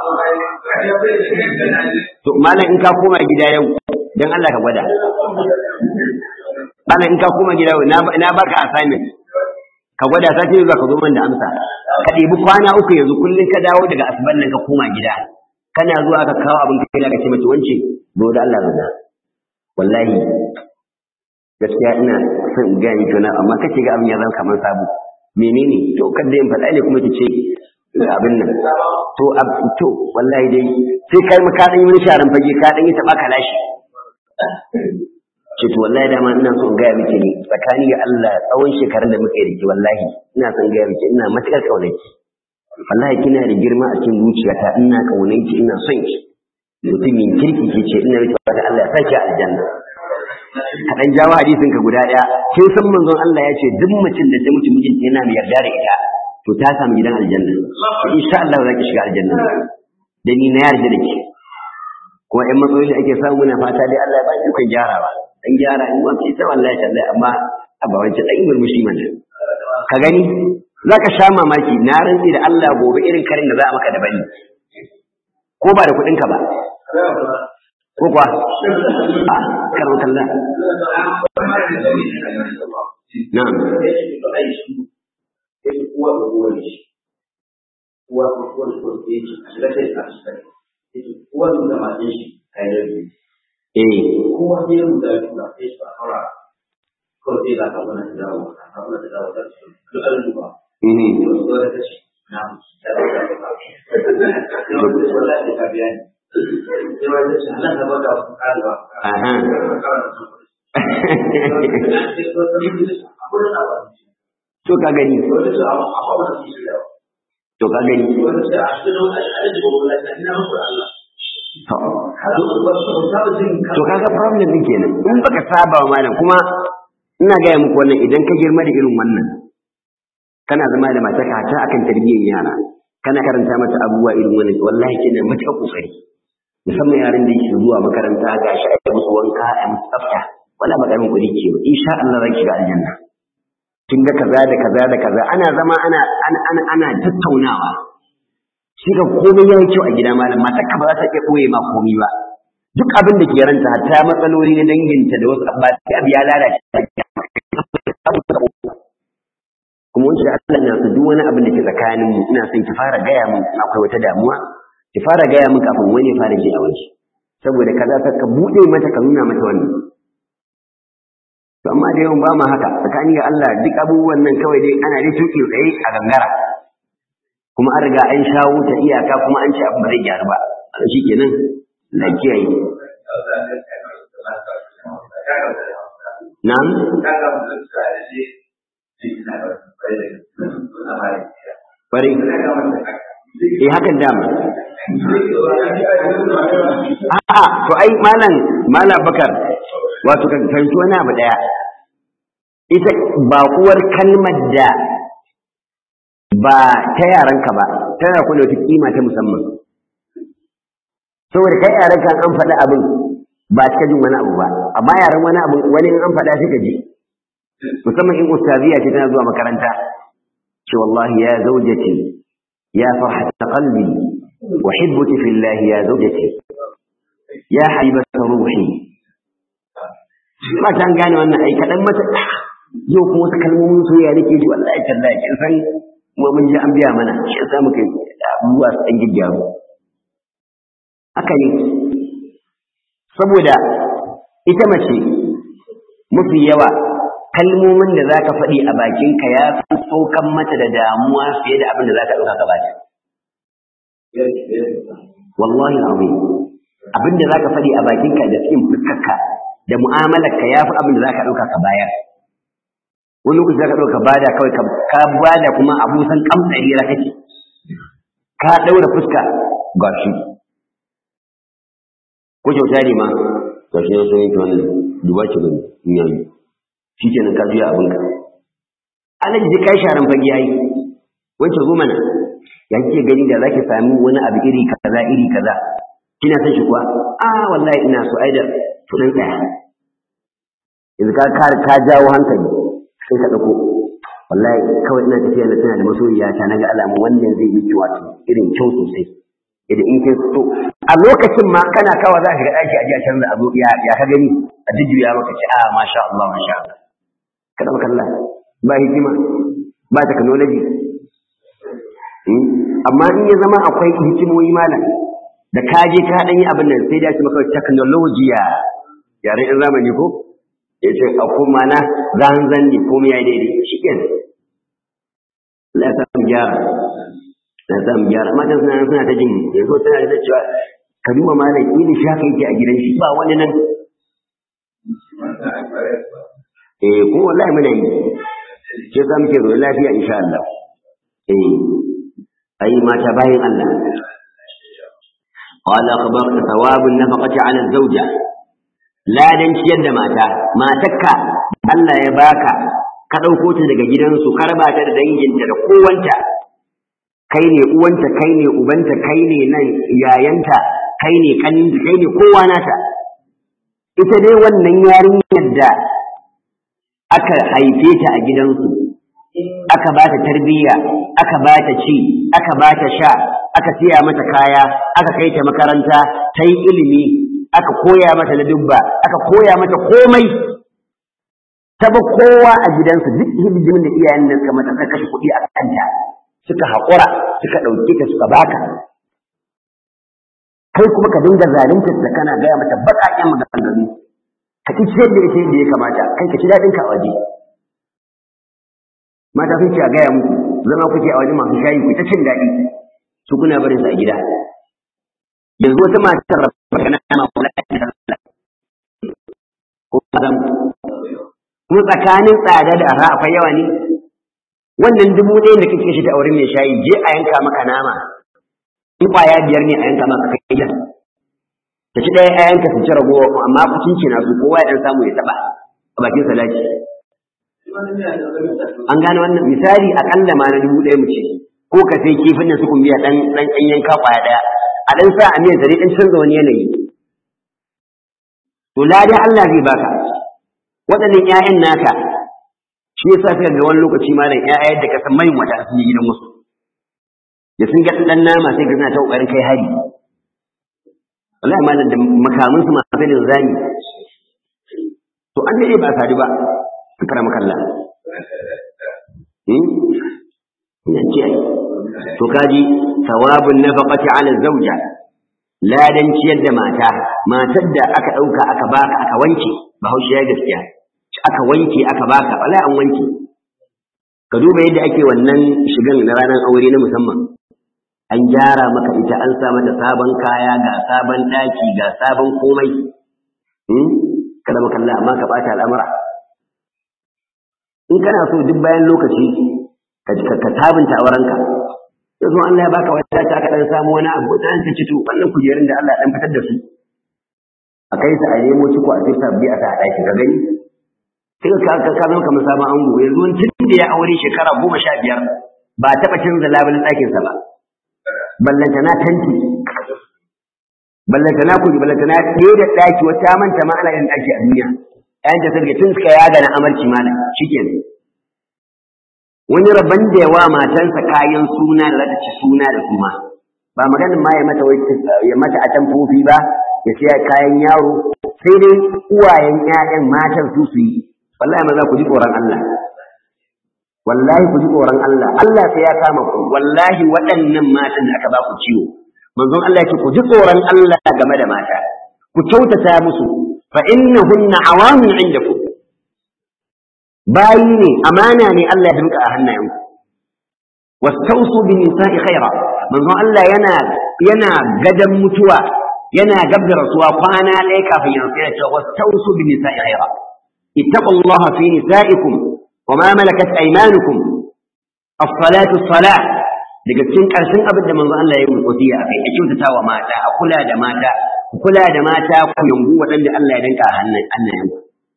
[SPEAKER 1] to malam in ka koma gida yau dan Allah ka gwada malam in ka koma gida yau na baka assignment ka gwada sati zuwa ka zo man da amsa ka ɗebi kwana uku yanzu kullum ka dawo daga asuban nan ka koma gida kana zuwa ka kawo abin kai ka ce mace wance zo da Allah zana wallahi gaskiya ina son in gaya miki wani amma kace ga abin ya zama kamar sabo menene to kada in faɗa ne kuma ki ce abin nan to to wallahi dai sai kai mu ka dan yi wani sharan fage ka dan yi taba kalashi ce to wallahi dama ina son gaya miki ne tsakani ga Allah tsawon shekarun da muke da ki wallahi ina son gaya miki ina matukar kaunaki wallahi kina da girma a cikin zuciyata ina kaunan ki ina son ki mutumin kirki ke ce ina miki fata Allah ya saki aljanna ka dan jawo hadisin ka guda daya kin san manzon Allah ya ce duk mutum da ta mutu mijinta yana mai yarda da ita to ta samu gidan aljanna insha Allah za ki shiga aljanna da ni na yarda da ki kuma ƴan matsaloli ake samu muna fata dai Allah ya ba ki kan gyarawa dan gyara in ba ki ta wallahi tallahi amma a ba wancan dan murmushi mana ka gani za ka sha mamaki na rantsi da Allah gobe irin karin da za a maka da bani ko ba da kuɗinka ba ko kuwa a karon kalla na'am eh
[SPEAKER 2] kowa sai ya rubuta ya tura sai su a fara kawai sai ga ka wani da dawo ka ka wani da dawo da su duk an duba
[SPEAKER 1] mhm
[SPEAKER 2] yau su da kashi na da da da da yau da wallahi da ka biya ni sai wani da shi halaka ba da ku kalwa
[SPEAKER 1] aha to ka gani to ka gani to to kaga problem din kenan in baka saba wa malam kuma ina gaya muku wannan idan ka girma da irin wannan kana zama da matarka ta akan tarbiyyar yara kana karanta mata abubuwa irin wannan wallahi kina matuƙar kokari musamman yaran da yake zuwa makaranta ga shi a musu wanka a musu tsafta wala ba karamin kuɗi ke ba insha Allah zaki shiga aljanna kin ga kaza da kaza da kaza ana zama ana ana ana, ana tattaunawa shi ga komai yayi kyau a gida malam matarka ba za ta iya ɓoye ma komai ba duk abin da ke ranta hatta matsaloli na danginta da wasu abba sai abu ya lalace kuma wanda da Allah na su duk wani abin da ke tsakanin mu ina son ki fara gaya min in akwai wata damuwa ki fara gaya min kafin wani ya fara ji a waje saboda kaza ta ka bude mata ka nuna mata wannan to amma da yawan ba mu haka tsakani ga Allah duk abubuwan nan kawai dai ana dai tuki tsaye a gangara kuma an riga an shawo ta iyaka kuma an ce abin ba zai gyaru ba shi kenan lafiya yi na'am bari eh hakan dama a'a to ai malam malam bakar wato kan fahimci wani abu daya ita ba uwar kalmar da ba ta yaranka ba tana kula wata kima ta musamman saboda kai yaran kan an faɗi abin ba cika jin wani abu ba amma yaran wani abu wani in an faɗa sai ka ji musamman in ustaziya ce tana zuwa makaranta ce wallahi ya zaujati ya farhata qalbi uhibbuki fillahi ya zaujati ya habibata ruhi ba ta gane wannan ai kadan mata yau kuma wasu kalmomin soyayya nake ji wallahi tallahi kin san kuma mun ji an biya mana shi yasa muka abubuwa su dan giggaru haka ne saboda ita mace mafi yawa kalmomin da za ka faɗi a bakinka ya fi saukan mata da damuwa fiye da abin da za ka ɗauka ka bata. Wallahi azim abin da za ka faɗi a bakinka da cikin fuskarka da mu'amalarka ya fi abin da za ka ɗauka ka bayar. Wani lokaci za ka ɗauka bada kawai ka bada kuma abusan kamtsari ra kake. Ka ɗaura fuska ga shi. Ko kyauta ne ma, ga shi sun yanke wannan duba ki gani in yayi. shi kenan ka juya abinka alaji ji kai sharan fage yayi wancan zo mana ya kike gani da zaki sami wani abu iri kaza iri kaza kina san shi kuwa a wallahi ina so ai da tudin tsaya yanzu ka ka ka jawo hankali sai ka dauko wallahi kawai ina tafiya na tana da masoyiya ta naga alamu wannan zai yi wato irin kyau sosai idan in kai so a lokacin ma kana kawa za ka ga daki a ji a canza abu ya ya ka gani a jujjuya maka ce a masha Allah masha Allah kada maka Allah ba hikima ba technology amma in ya zama akwai hikimoyi malam da ka je ka dan yi abin nan sai da shi maka technology ya yare in zamani ko ya ce a kuma na zanzan ne komai ya daidai shi kenan Allah ya samu gyara na samu gyara matan suna suna ta jin yanzu tana da cewa ka duba malam ilin shaka yake a gidan shi ba wani nan eh ko wallahi muna yi ke za muke zo lafiya insha Allah eh أي ما تباين الله قال أخبرت ثواب النفقة على الزوجة لا دنش يد ماتا ما تكا الله يباكا ka ɗauko ta daga gidansu ka raba ta da danginta da kowanta kai ne uwanta kai ne ubanta kai ne nan yayanta kai ne kaninta kai ne kowa nata ita dai wannan yarinyar da aka haife ta a gidansu aka ba ta tarbiyya aka ba ta ci aka ba ta sha aka siya mata kaya aka kai ta makaranta ta yi ilimi aka koya mata ladubba aka koya mata komai ta ba kowa a gidansu duk hidimin da iyayen nan suka mata suka kashe kuɗi a kanta suka haƙura suka ɗauke ta suka baka kai kuma ka dinga zalunta da kana gaya mata baƙaƙen maganganu ka ci ciyar da ita yadda ya kamata kai ka ci daɗin ka a waje mata sun ce a gaya muku zama kuke a waje masu shayi ku ta cin daɗi su kuna barin su a gida yanzu wata matar magana ma kula da ko kuma tsakanin tsada da arha akwai yawa ne wannan dubu ɗaya da kake shi ta aure mai shayi je a yanka maka nama in kwaya biyar ne a yanka maka kai gidan ta ci ɗaya ƴaƴanka su ci ragowa amma kucin na su kowa ya ɗan samu ya taɓa a bakin salati an gane wannan misali aƙalla ma na dubu ɗaya mu ce ko ka sai kifin da su biya ɗan ɗan ɗan yanka kwaya ɗaya a ɗan sa a miyan zare ɗan canza wani yanayi to ladi Allah zai baka waɗannan ƴaƴan naka shi yasa sai ga wani lokaci malam ƴaƴa yadda ka san mai wata sun yi gidan wasu da sun ga ɗan nama sai ga suna ta ƙoƙarin kai hari wallahi malam da makamin su masu da zani to an dade ba sadu ba su kara makalla ina ce to kaji thawabun nafaqati ala zawja ladan ciyar da mata matar da aka ɗauka aka baka aka wanke bahaushe ya gaskiya aka wanke aka baka wallahi an wanke ka duba yadda ake wannan shigan na ranar aure na musamman an gyara maka ita an sa mata sabon kaya ga sabon ɗaki ga sabon komai kada maka Allah amma ka ɓata al'amura in kana so duk bayan lokaci ka tabinta aurenka yanzu Allah ya baka wata ta ka dan samu wani abu ta an ci to wannan kujerun da Allah dan fitar da su a kai su a nemo ciko a fita bi a ta daki ka gani sai ka ka ka zama kamar sabon ango yanzu wani tun da ya aure shekara goma sha biyar ba taɓa canza labulin ɗakinsa ba ballantana tanti ballantana kuri ballantana ɗaya da ɗaki wata manta ma ana yin ɗaki a duniya ƴaƴan ta sarki tun suka yaga na amarci malam shikenan wani rabban da yawa matansa kayan suna da zata ci suna da kuma ba maganin ma ya mata ya mata atamfofi ba ya siya kayan yaro sai dai uwayen ƴaƴan matan su su yi wallahi maza ku ji tsoron Allah wallahi ku ji tsoron Allah Allah sai ya kama ku wallahi waɗannan matan da aka ba ku ciwo manzon Allah yake ku ji tsoron Allah game da mata ku kyautata musu fa innahunna awamun indakum bayi ne amana ne Allah ya dinka a hannayenku wastausu bin nisa'i khaira manzon Allah yana yana gadan mutuwa yana gabda rasuwa kwana ɗaya kafin ya sai ya ce wastausu bin nisa'i khaira ittaqullaha fi nisa'ikum wa ma malakat aymanukum as-salatu as-salah daga cikin ƙarshen abin da manzon Allah ya yi wasiya a kai a kyautata wa mata a kula da mata ku kula da mata ku yangu waɗanda Allah ya danka a hannayenku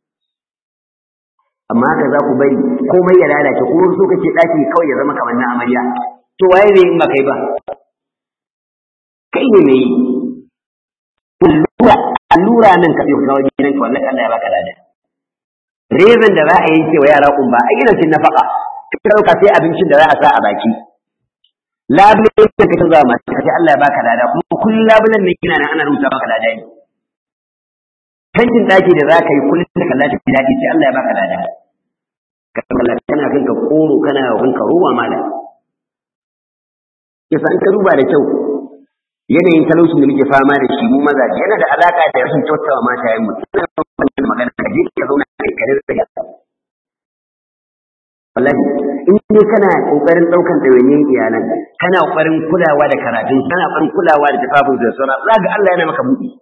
[SPEAKER 1] amma haka za ku bari komai ya lalace ko so kake daki kawai ya zama kamar na amarya to waye zai in ba kai ba kai ne mai allura allura nan ka dauka wajen gidan ka wallahi Allah ya baka lada rezan da za a yanke wa yara kumba a gidan cin nafaka ka dauka sai abincin da za a sa a baki labulen da ka canza ma kace Allah ya baka lada kuma kullun labulen ne kina nan ana rubuta maka lada ne tankin daki da za ka yi kullun da kallon ta daɗi sai Allah ya baka lada kana kana kanka koro kana kanka ruwa mala yasa an ka duba da kyau yanayin talaucin da muke fama da shi mu maza yana da alaka da rashin kyautawa mata yayin mu tana wannan magana ka je ka zauna kai kare da ya wallahi in dai kana kokarin daukan dawainiyan iyalan kana kokarin kulawa da karatun kana kokarin kulawa da tafafin da sauran za ga Allah yana maka buɗi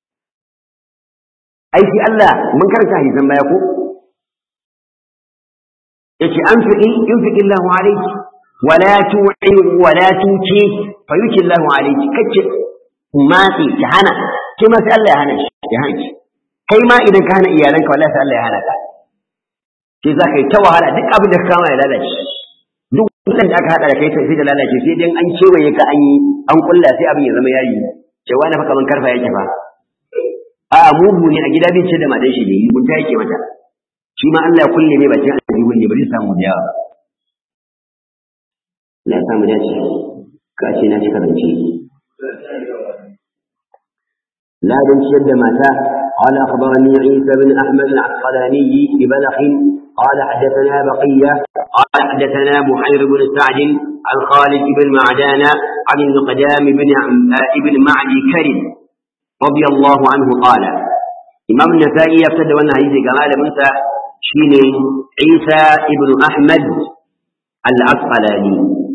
[SPEAKER 1] aiki Allah mun karanta hadisan baya ko yace an fiqi yunfiqi Allahu alayki wala tu'i wala tuki fa yuki Allahu alayki kace matsi ki hana ke ma sai Allah ya hana shi ya hana shi kai ma idan ka hana iyalanka wallahi sai Allah ya hana ka sai za ka yi ta wahala duk abin da ka kama ya lalace duk wannan da aka hada da kai sai da lalace sai dai an kewaye ka an yi an kulla sai abin ya zama yayi cewa na fa kaman karfa yake fa a mugu ne a gida bai ce da matan shi ne mugunta yake mata shi ma Allah ya kulle ne bakin aljihun ne bari samu da yawa Allah ya samu dace ka ce na cika zance لا دن شد ماتا قال أخبرني عيسى بن أحمد العسقلاني ببلخ قال حدثنا بقية قال حدثنا بحير بن سعد عن خالد بن معدان عن المقدام بن ابن معدي كرم رضي الله عنه قال إمام النسائي يبتدى وانا هيزي كمال منسى شيني عيسى ابن أحمد العسقلاني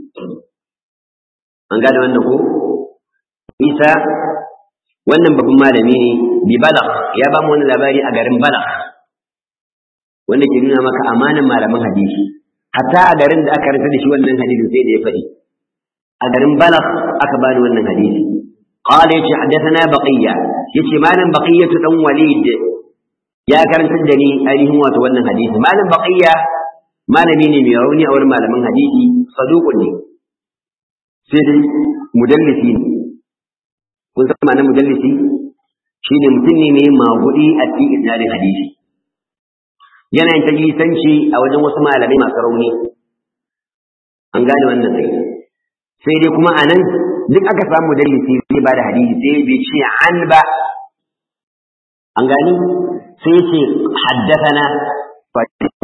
[SPEAKER 1] an gane wannan ko isa wannan babban malami ne bi balagh ya ba mu wani labari a garin balagh wanda ke nuna maka amanan malaman hadisi hatta a garin da aka rasa da shi wannan hadisin sai da ya faɗi a garin balagh aka bani wannan hadisi قال يتي حدثنا بقية يتي مالا بقية دم وليد يا كرنت الدني أيه هو تولى حديث مالا بقية مالا ميني ميروني أو مالا من حديثي صدوق لي سيدي مدلسي kun san ma'anar mujallisi shi ne mutum ne mai maguɗi a cikin isnadin hadisi yana yin tajlisanci a wajen wasu malamai masu rauni an gane wannan sai sai dai kuma anan duk aka samu mujallisi zai ba da hadisi sai bai ce an ba an gani sai ce haddathana fa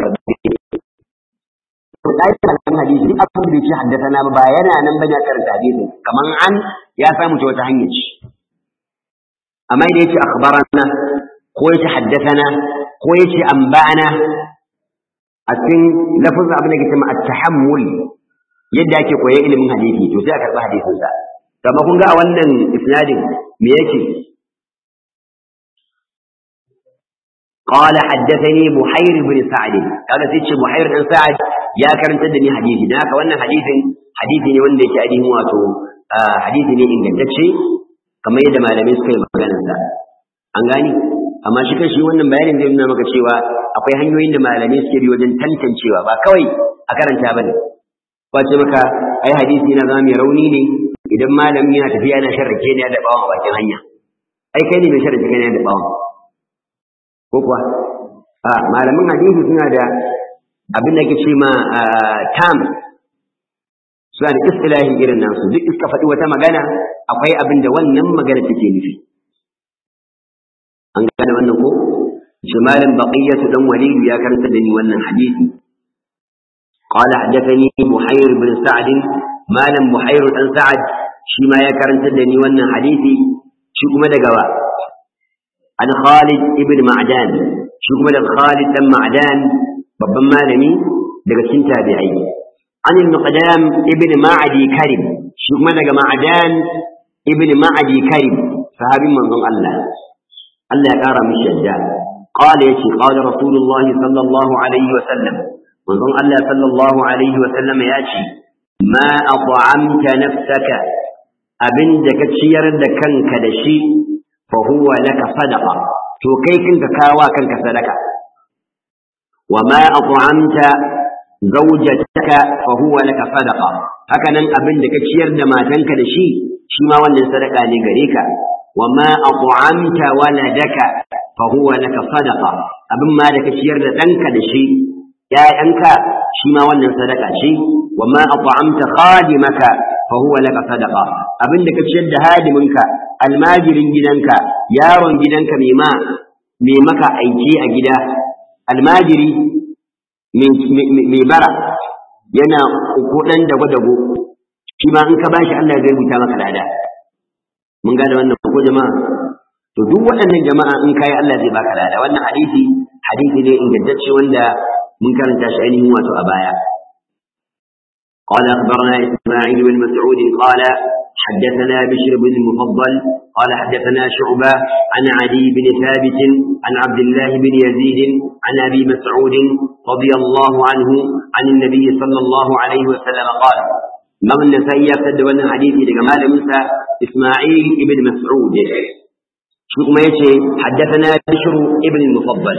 [SPEAKER 1] to dai kan hadisi duk abin da ce haddathana ba yana nan bane a karanta hadisi kaman an ya samu ta wata hanya ce amma idan yace akhbarana ko yace haddathana ko yace anba'ana a cikin lafazin abin da ke cewa at-tahammul yadda ake koyan ilimin hadisi to sai a karɓi hadisin sa amma kun ga a wannan isnadin me yake قال حدثني بحير بن سعد قال سيتش بحير بن سعد يا كرنت دني حديثي da haka wannan hadisin hadisi ne wanda yake ainihin wato hadisi ne ingantacce kamar yadda malamai suka yi maganar sa an gani amma shi kashi wannan bayanin zai nuna maka cewa akwai hanyoyin da malamai suke bi wajen tantancewa ba kawai a karanta bane ba ce maka ai hadisi na zama mai rauni ne idan malamin yana tafiya yana sharrake ne da bawon a bakin hanya ai kai ne mai sharrake ne da bawon ko kuwa a malamin hadisi suna da abin da ke ce ma tam suna da istilahin irin nasu duk iska faɗi wata magana akwai abin da wannan magana take nufi an gane wannan ko shi malam baqiyatu dan walidu ya karanta da ni wannan hadisi قال حدثني بحير بن سعد ما لم بحير بن سعد شي ما يا كرنت دني wannan hadisi shi kuma daga wa an Khalid ibn Ma'dan shi kuma daga Khalid dan Ma'dan babban malami daga cikin tabi'ai an al-Muqaddam ibn Ma'adi Karim shi kuma daga Ma'dan ibn Ma'adi Karim sahabin manzon Allah Allah ya kara mishi yadda قال يتي قال رسول الله صلى الله عليه وسلم manzon Allah sallallahu alaihi wa sallam ya ce ma at'amta nafsaka abinda ka ciyar da kanka da shi fa huwa laka sadaqa to kai kanka kawa kanka sadaka wa ma at'amta zawjataka fa huwa laka sadaqa haka nan abinda ka ciyar da matanka da shi shi ma wannan sadaka ne gare ka wa ma at'amta waladaka fa huwa laka sadaqa abin ma da ka ciyar da danka da shi ‘ya'yanka shi ma wannan sadaka ce, wa ma at'amta khadimaka fa huwa laka sadaqa abin da ka ciyar da hadiminka almajirin gidanka yaron gidanka mai ma mai maka aiki a gida almajiri mai bara yana kudan dago dago shi ma in ka bashi Allah zai rubuta maka lada mun gane wannan ko jama'a to duk waɗannan jama'a in kai Allah zai baka lada wannan hadisi hadisi ne ingantacce wanda mun karanta shi ainihin wato a baya قال أخبرنا إسماعيل بن مسعود قال حدثنا بشر بن المفضل قال حدثنا شعبة عن علي بن ثابت عن عبد الله بن يزيد عن أبي مسعود رضي الله عنه عن النبي صلى الله عليه وسلم قال من النسائي يفتد وانا حديثي لجمال موسى إسماعيل بن مسعود شو ما يشي حدثنا بشر ابن المفضل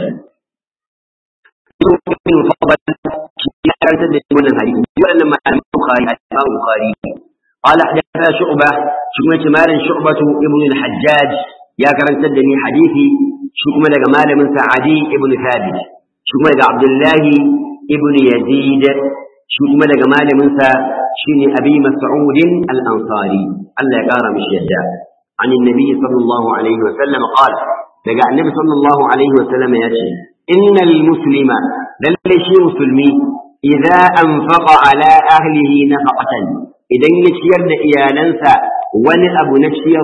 [SPEAKER 1] بشر ابن المفضل يفتد وانا حديث وانا ما البخاري الإمام البخاري قال حدثنا شعبة شو ما مال شعبة ابن الحجاج يا كرن تدني حديثي شو ما جمال موسى عدي ابن ثابت شو ما عبد الله ابن يزيد شو ما جمال موسى شيني أبي مسعود الأنصاري الله يقار مش يدى عن النبي صلى الله عليه وسلم قال لقى النبي صلى الله عليه وسلم يأتي إن المسلم للشي مسلمي إذا أنفق على أهله نفقة إذا يشير إيالنسا ون أبو نشير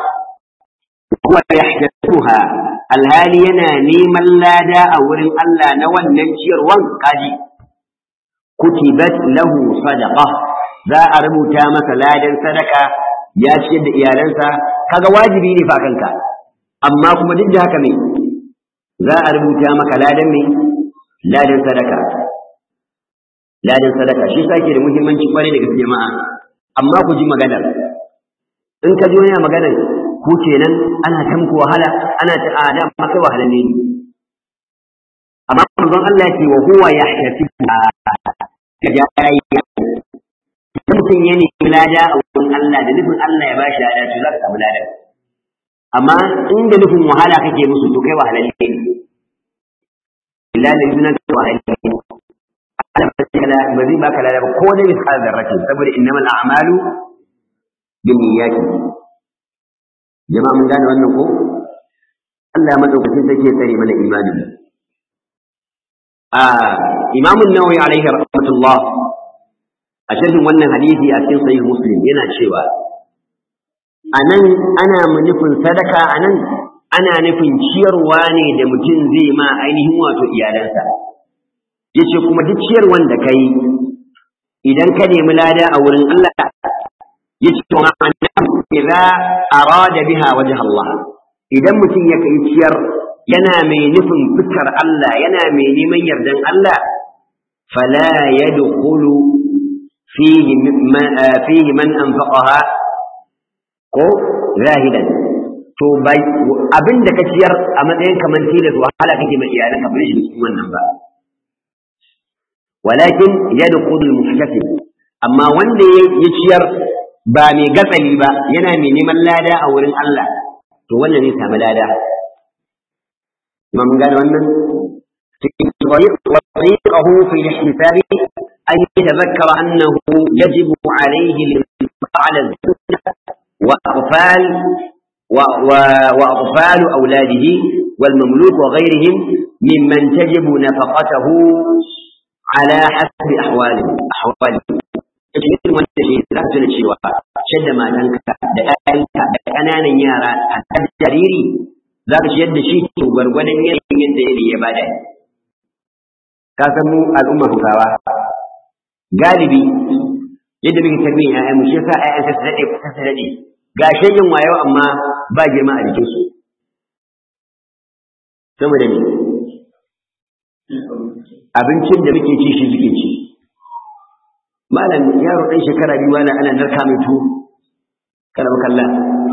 [SPEAKER 1] هو يحدثها الهالي ينا نيما لا دا أورن ألا نوان نشير وانقاجي كتبت له صدقة za a rubuta masa ladan sadaka ya ciyar da iyalansa kaga wajibi ne fa kanka amma kuma duk da haka me za a rubuta maka ladan me ladan sadaka ladan sadaka shi sake da muhimmanci kwarai da gaske jama'a amma ku ji maganar in ka ji wani maganar ku kenan ana tamku wahala ana ta ada amma kai wahala ne amma manzon Allah ya ce wa huwa yahtasibu ka ya mutum ya nemi lada a wurin Allah da nufin Allah ya ba shi lada to za ka samu lada amma in da nufin wahala kake musu to kai wahalalle ne illa da sunan ka wahalalle ne Allah ba zai baka lada ba ko da misal zarratin saboda innamal a'malu binniyati jama'a mun gane wannan ko Allah ya madaukakin sarki ya tsare mana imanin a imamun nawawi alaihi rahmatullah a shirin wannan hadisi a cikin sahih muslim yana cewa anan ana nufin sadaka anan ana nufin ciyarwa ne da mutum zai ma ainihin wato iyalansa yace kuma duk ciyarwan da kai idan ka nemi lada a wurin Allah yace to annahu idza arada biha wajh Allah idan mutum ya kai ciyar yana mai nufin fitar Allah yana mai neman yardan Allah fala yadkhulu فيه من فيه من أنفقها ko zahidan to bai abin da ka ciyar a matsayin kamar tilas wahala kake mai iyalan ka bari shi cikin wannan ba walakin yadkhulu al-muhtasib amma wanda ya ciyar ba mai gatsali ba yana mai neman lada a wurin Allah to wannan ne samu lada mun gane wannan وطريقه في الاحتساب أن يتذكر أنه يجب عليه الانفاق على الزوجة وأطفال و و وأطفال أولاده والمملوك وغيرهم ممن تجب نفقته على حسب أحواله أحواله cikin wanda shi za su da cewa shadda matanka da ƴaƴanka da ƙananan yara a kan jariri za ka shiyar da shi to gwargwadon yanayin yadda yanayi ya bada ka san mu al'umma Hausawa galibi yadda muke tarbiyyar ƴaƴanmu shi yasa ƴaƴan sa su daɗe kusa su daɗe ga shegin wayo amma ba girma a jikin su saboda ne abincin da muke ci shi suke ci malam yaro ɗan shekara biyu wani ana narka mai tuwo kada mu kalla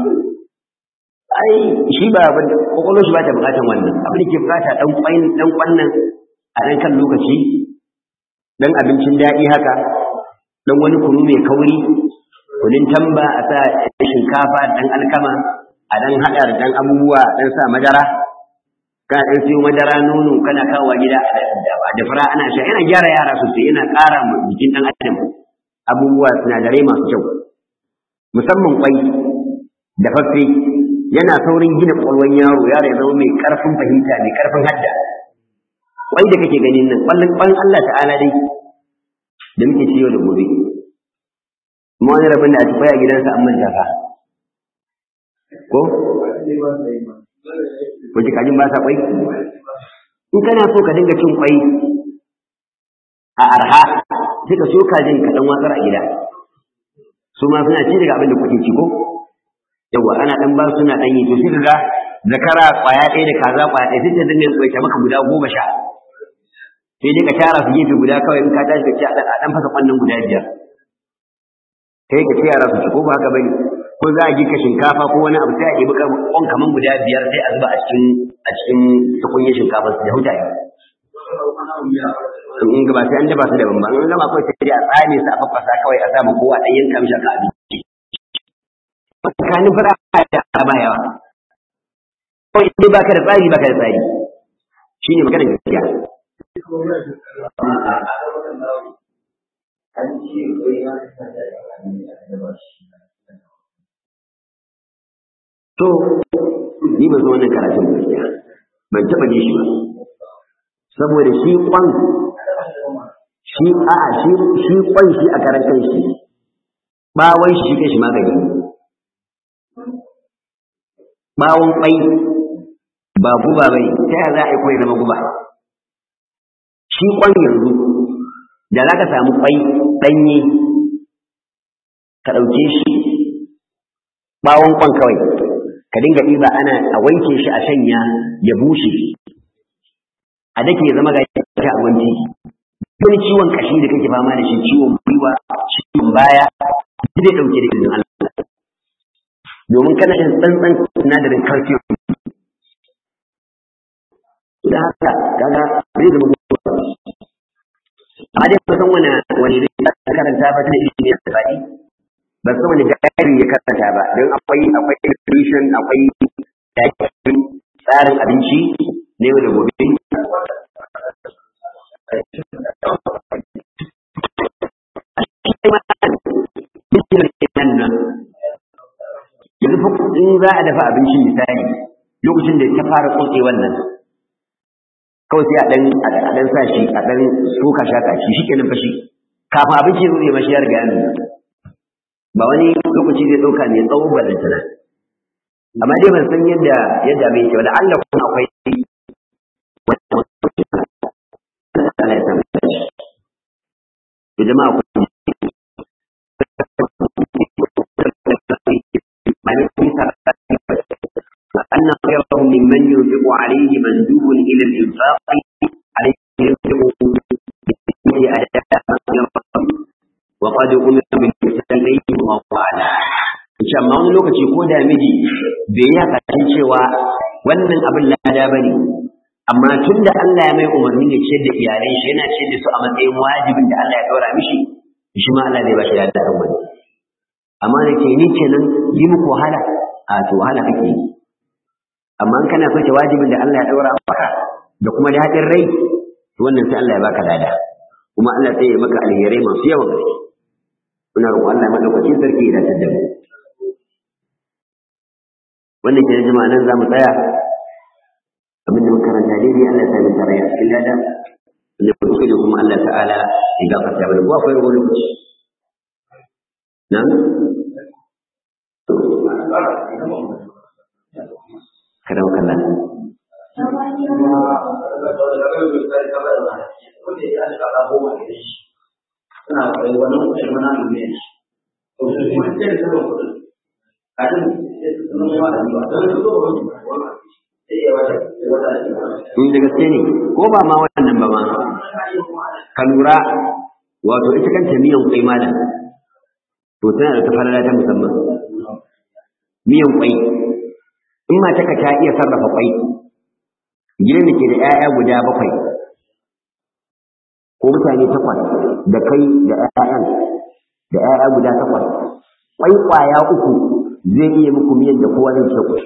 [SPEAKER 1] ai shi ba kwakwalwar shi ba ta bukatan wannan abin da ke bukata ɗan ƙwain ɗan ƙwannan a ɗan kan lokaci ɗan abincin daɗi haka ɗan wani kunu mai kauri kunin tamba a sa shinkafa ɗan alkama a ɗan haɗa da ɗan abubuwa ɗan sa madara kana ɗan siyo madara nono kana kawo gida da fara ana sha yana gyara yara sosai yana ƙara jikin ɗan adam abubuwa sinadarai masu kyau musamman kwai da fafe yana saurin gina ƙwaƙwalwar yaro yaro ya zama mai ƙarfin fahimta mai ƙarfin hadda kwai da kake ganin nan ƙwallon ƙwan Allah ta'ala dai da muke ciyo da gobe kuma wani rabin da a ci a gidansa an manta fa ko wace kajin ba sa kwai in kana so ka dinga cin kwai a arha sai ka so kajin ka dan watsar a gida su ma suna ci daga abin da kuke ci ko yawa ana dan ba suna dan yi to sai ga zakara kwaya ɗaya da kaza kwaya ɗaya sai ta dinga tsoke maka guda goma sha sai dai ka tara su gefe guda kawai in ka tashi ka ci a dan fasa kwannan guda biyar kai ka ce yara su ci ko ba haka bane ko za a girka shinkafa ko wani abu sai a ɗebi kwan kaman guda biyar sai a zuba a cikin a cikin tukunyar shinkafa su da hutaye in ga ba sai an daba su daban ba in gama kawai sai dai a tsame su a faffasa kawai a samu kowa ɗan yanka mishi ka abinci tsakanin fara da ba yawa kawai in ba ka da tsari ba ka da tsari shi ne maganar gaskiya to ni ba zo wannan karatun gaskiya ban taɓa ne shi ba saboda shi kwan shi a shi shi kwan shi a karan kan shi bawon shi shi shi magani bawon kwai ba guba bai ta yaya za a yi kwai zama guba shi kwan yanzu da za ka samu kwai ɗanye ka ɗauke shi bawon kwan kawai ka dinga ɗiba ana a wanke shi a shanya ya bushe a dake ya zama ga ta a wanki wani ciwon kashi da kake fama da shi ciwon gwiwa ciwon baya zai dauke da izinin Allah domin kana da tsantsan sinadarin calcium da haka kaga zai zama gwiwa amma dai ba san wani wani da karanta ba ta ilimi ya tsari ba san wani gari ya karanta ba don akwai akwai nutrition akwai tsarin abinci ne da gobe yanzu in za a dafa abinci misali lokacin da ta fara tsotse wannan kawai sai a dan a dan sa shi a dan soka shaka shi shikenan fashi kafin abinci ya zai mashi ya riga ya nuna ba wani lokaci zai dauka ne tsawo ballantana amma dai ban san yadda yadda bai ke ba da Allah kuma akwai Allah ya samu da jama'a ku أن خيرهم ممن ينفق عليه مندوب إلى الإنفاق عليه ينفق به أداء وقد أمر بالإحسان إليه والله أعلم insha Allah wani lokaci ko da miji bai yi haka cewa wannan abin lada bane amma tun da Allah ya mai umarni ya ce da iyalai shi yana ce da su a matsayin wajibin da Allah ya daura mishi shi ma Allah zai ba shi lada kan wani amma da ke ni kenan yi muku wahala a to wahala kake yi amma in kana soke wajibin da Allah ya daura maka da kuma daɗin rai to wannan sai Allah ya baka lada kuma Allah sai ya maka alherai masu yawan gaske muna roƙon Allah madaukakin sarki ya dace da mu wannan ke jama'a nan za mu tsaya abinda muka karanta daidai Allah ta min tarayya cikin lada wanda ku da kuma Allah ta'ala ya gafarta mana ko akwai wani lokaci nan kada mu kalla in da gaske ne ko ba ma wannan ba ma ka lura wato ita kanta miyan kwai malam to tana da tafalala ta musamman miyan kwai in mata ka ta iya sarrafa kwai gidan da ke da 'ya'ya guda bakwai ko mutane takwas da kai da 'ya'yan da 'ya'ya guda takwas kwai kwaya uku zai iya muku miyan da kowa zai ce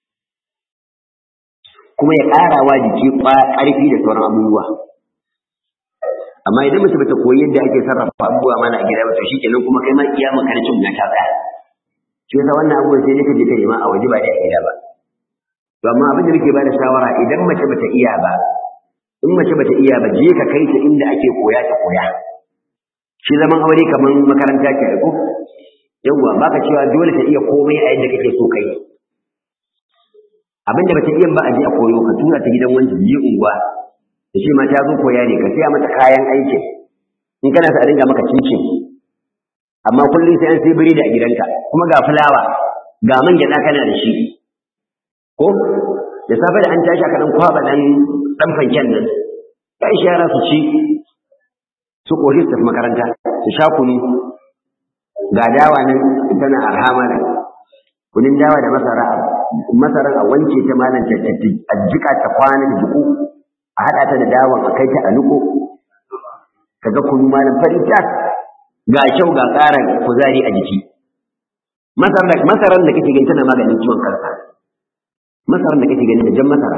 [SPEAKER 1] kuma ya ƙara wa jiki ƙarfi da sauran abubuwa amma idan mace bata koyi yadda ake sarrafa abubuwa mana a gida ba to shikenan kuma kai ma kiyama kana cin ta tsaya shi yasa wannan abubuwan sai dai ka je ka nema a waje ba da gida ba to amma abin da muke ba da shawara idan mace bata iya ba in mace bata iya ba je ka kai ta inda ake koya ta koya shi zaman aure kaman makaranta ke ko yawwa baka cewa dole ta iya komai a yadda kake so kai abin da bata iya ba a je a koyo ka tura ta gidan wanda je unguwa da shi ma ta zo koya ne ka siya mata kayan aiki in kana sa a dinga maka cincin amma kullum sai an sai biredi a gidanka kuma ga fulawa ga man gyaɗa kana da shi ko da safe da an tashi aka dan kwaba dan dan fanken nan ya ishe yara su ci su koshi su tafi makaranta su sha kunu ga dawa nan tana arhama da kunin dawa da masara masaran a wanke ta malam ta a jika ta kwana da jiku a haɗa ta da dawan a kai ta a nuko kaga kunu malam fari tas ga kyau ga ƙara kuzari a jiki masaran da kake gani tana maganin ciwon kansa masarar da kake gani da jan masara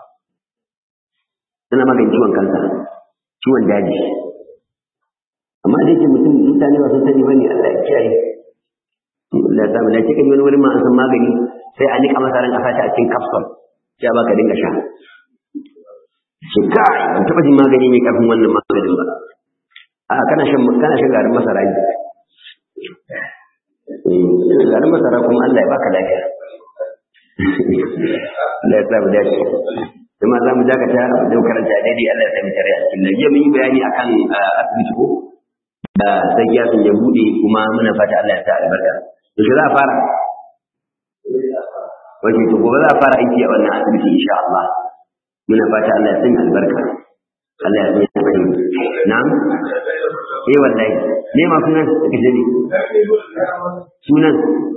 [SPEAKER 1] tana maganin ciwon kansa ciwon daji amma da yake mutum mutane ba sun sani bane Allah ya kiyaye Allah ya samu da kike wani wani ma an san magani sai a nika masaran a sata a cikin capsule sai a baka dinga sha shi kai ban taba jin magani mai karfin wannan maganin ba a kana shan kana shan garin masara ne eh garin masara kuma Allah ya baka lafiya Allah ya samu dace kuma za mu dakata da karanta daidai Allah ya sami tare a cikin nan mun yi bayani akan asibiti ko da sai ya sun ya bude kuma muna fata Allah ya sa albarka to shi za a fara wace to gobe za a fara aiki a wannan asibiti insha Allah muna fata Allah ya sanya albarka Allah ya sanya kai na'am eh wallahi ne ma sunan da kaje ne sunan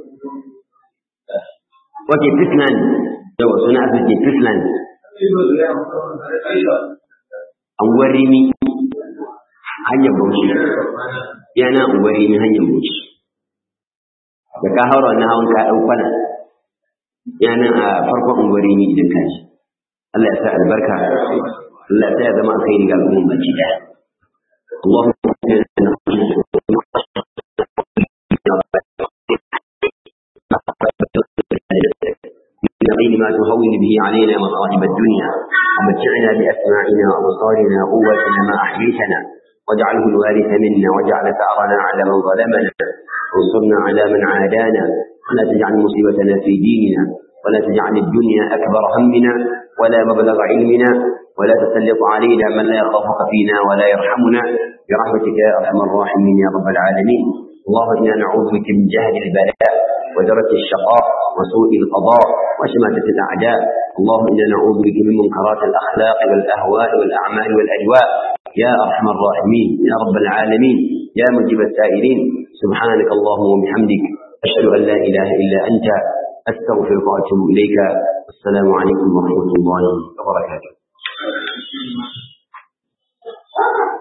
[SPEAKER 1] wace Fisland yawa suna asibiti Fisland anguwar rimi hanyar bauchi yana anguwar rimi hanyar bauchi da ka haura wannan hawan ka ɗau kwana yana a farkon anguwar rimi idan ka ji Allah ya sa albarka Allah ya sa ya zama a kai riga al'umma baki ɗaya اللهم من ما تهون به علينا مصائب الدنيا ومتعنا بأسماعنا وأبصارنا قوتنا ما أحييتنا واجعله الوارث منا واجعل ثأرنا على من ظلمنا وانصرنا على من عادانا ولا تجعل مصيبتنا في ديننا ولا تجعل الدنيا أكبر همنا ولا مبلغ علمنا ولا تسلط علينا من لا يخافك فينا ولا يرحمنا برحمتك يا أرحم الراحمين يا رب العالمين اللهم إنا نعوذ بك من جهل البلاء ودرك الشقاء وسوء القضاء وشماتة الأعداء اللهم إنا نعوذ بك من منكرات الأخلاق والأهواء والأعمال والأجواء يا أرحم الراحمين يا رب العالمين يا مجيب السائلين سبحانك اللهم وبحمدك أشهد أن لا إله إلا أنت أستغفرك وأتوب إليك السلام عليكم ورحمة الله وبركاته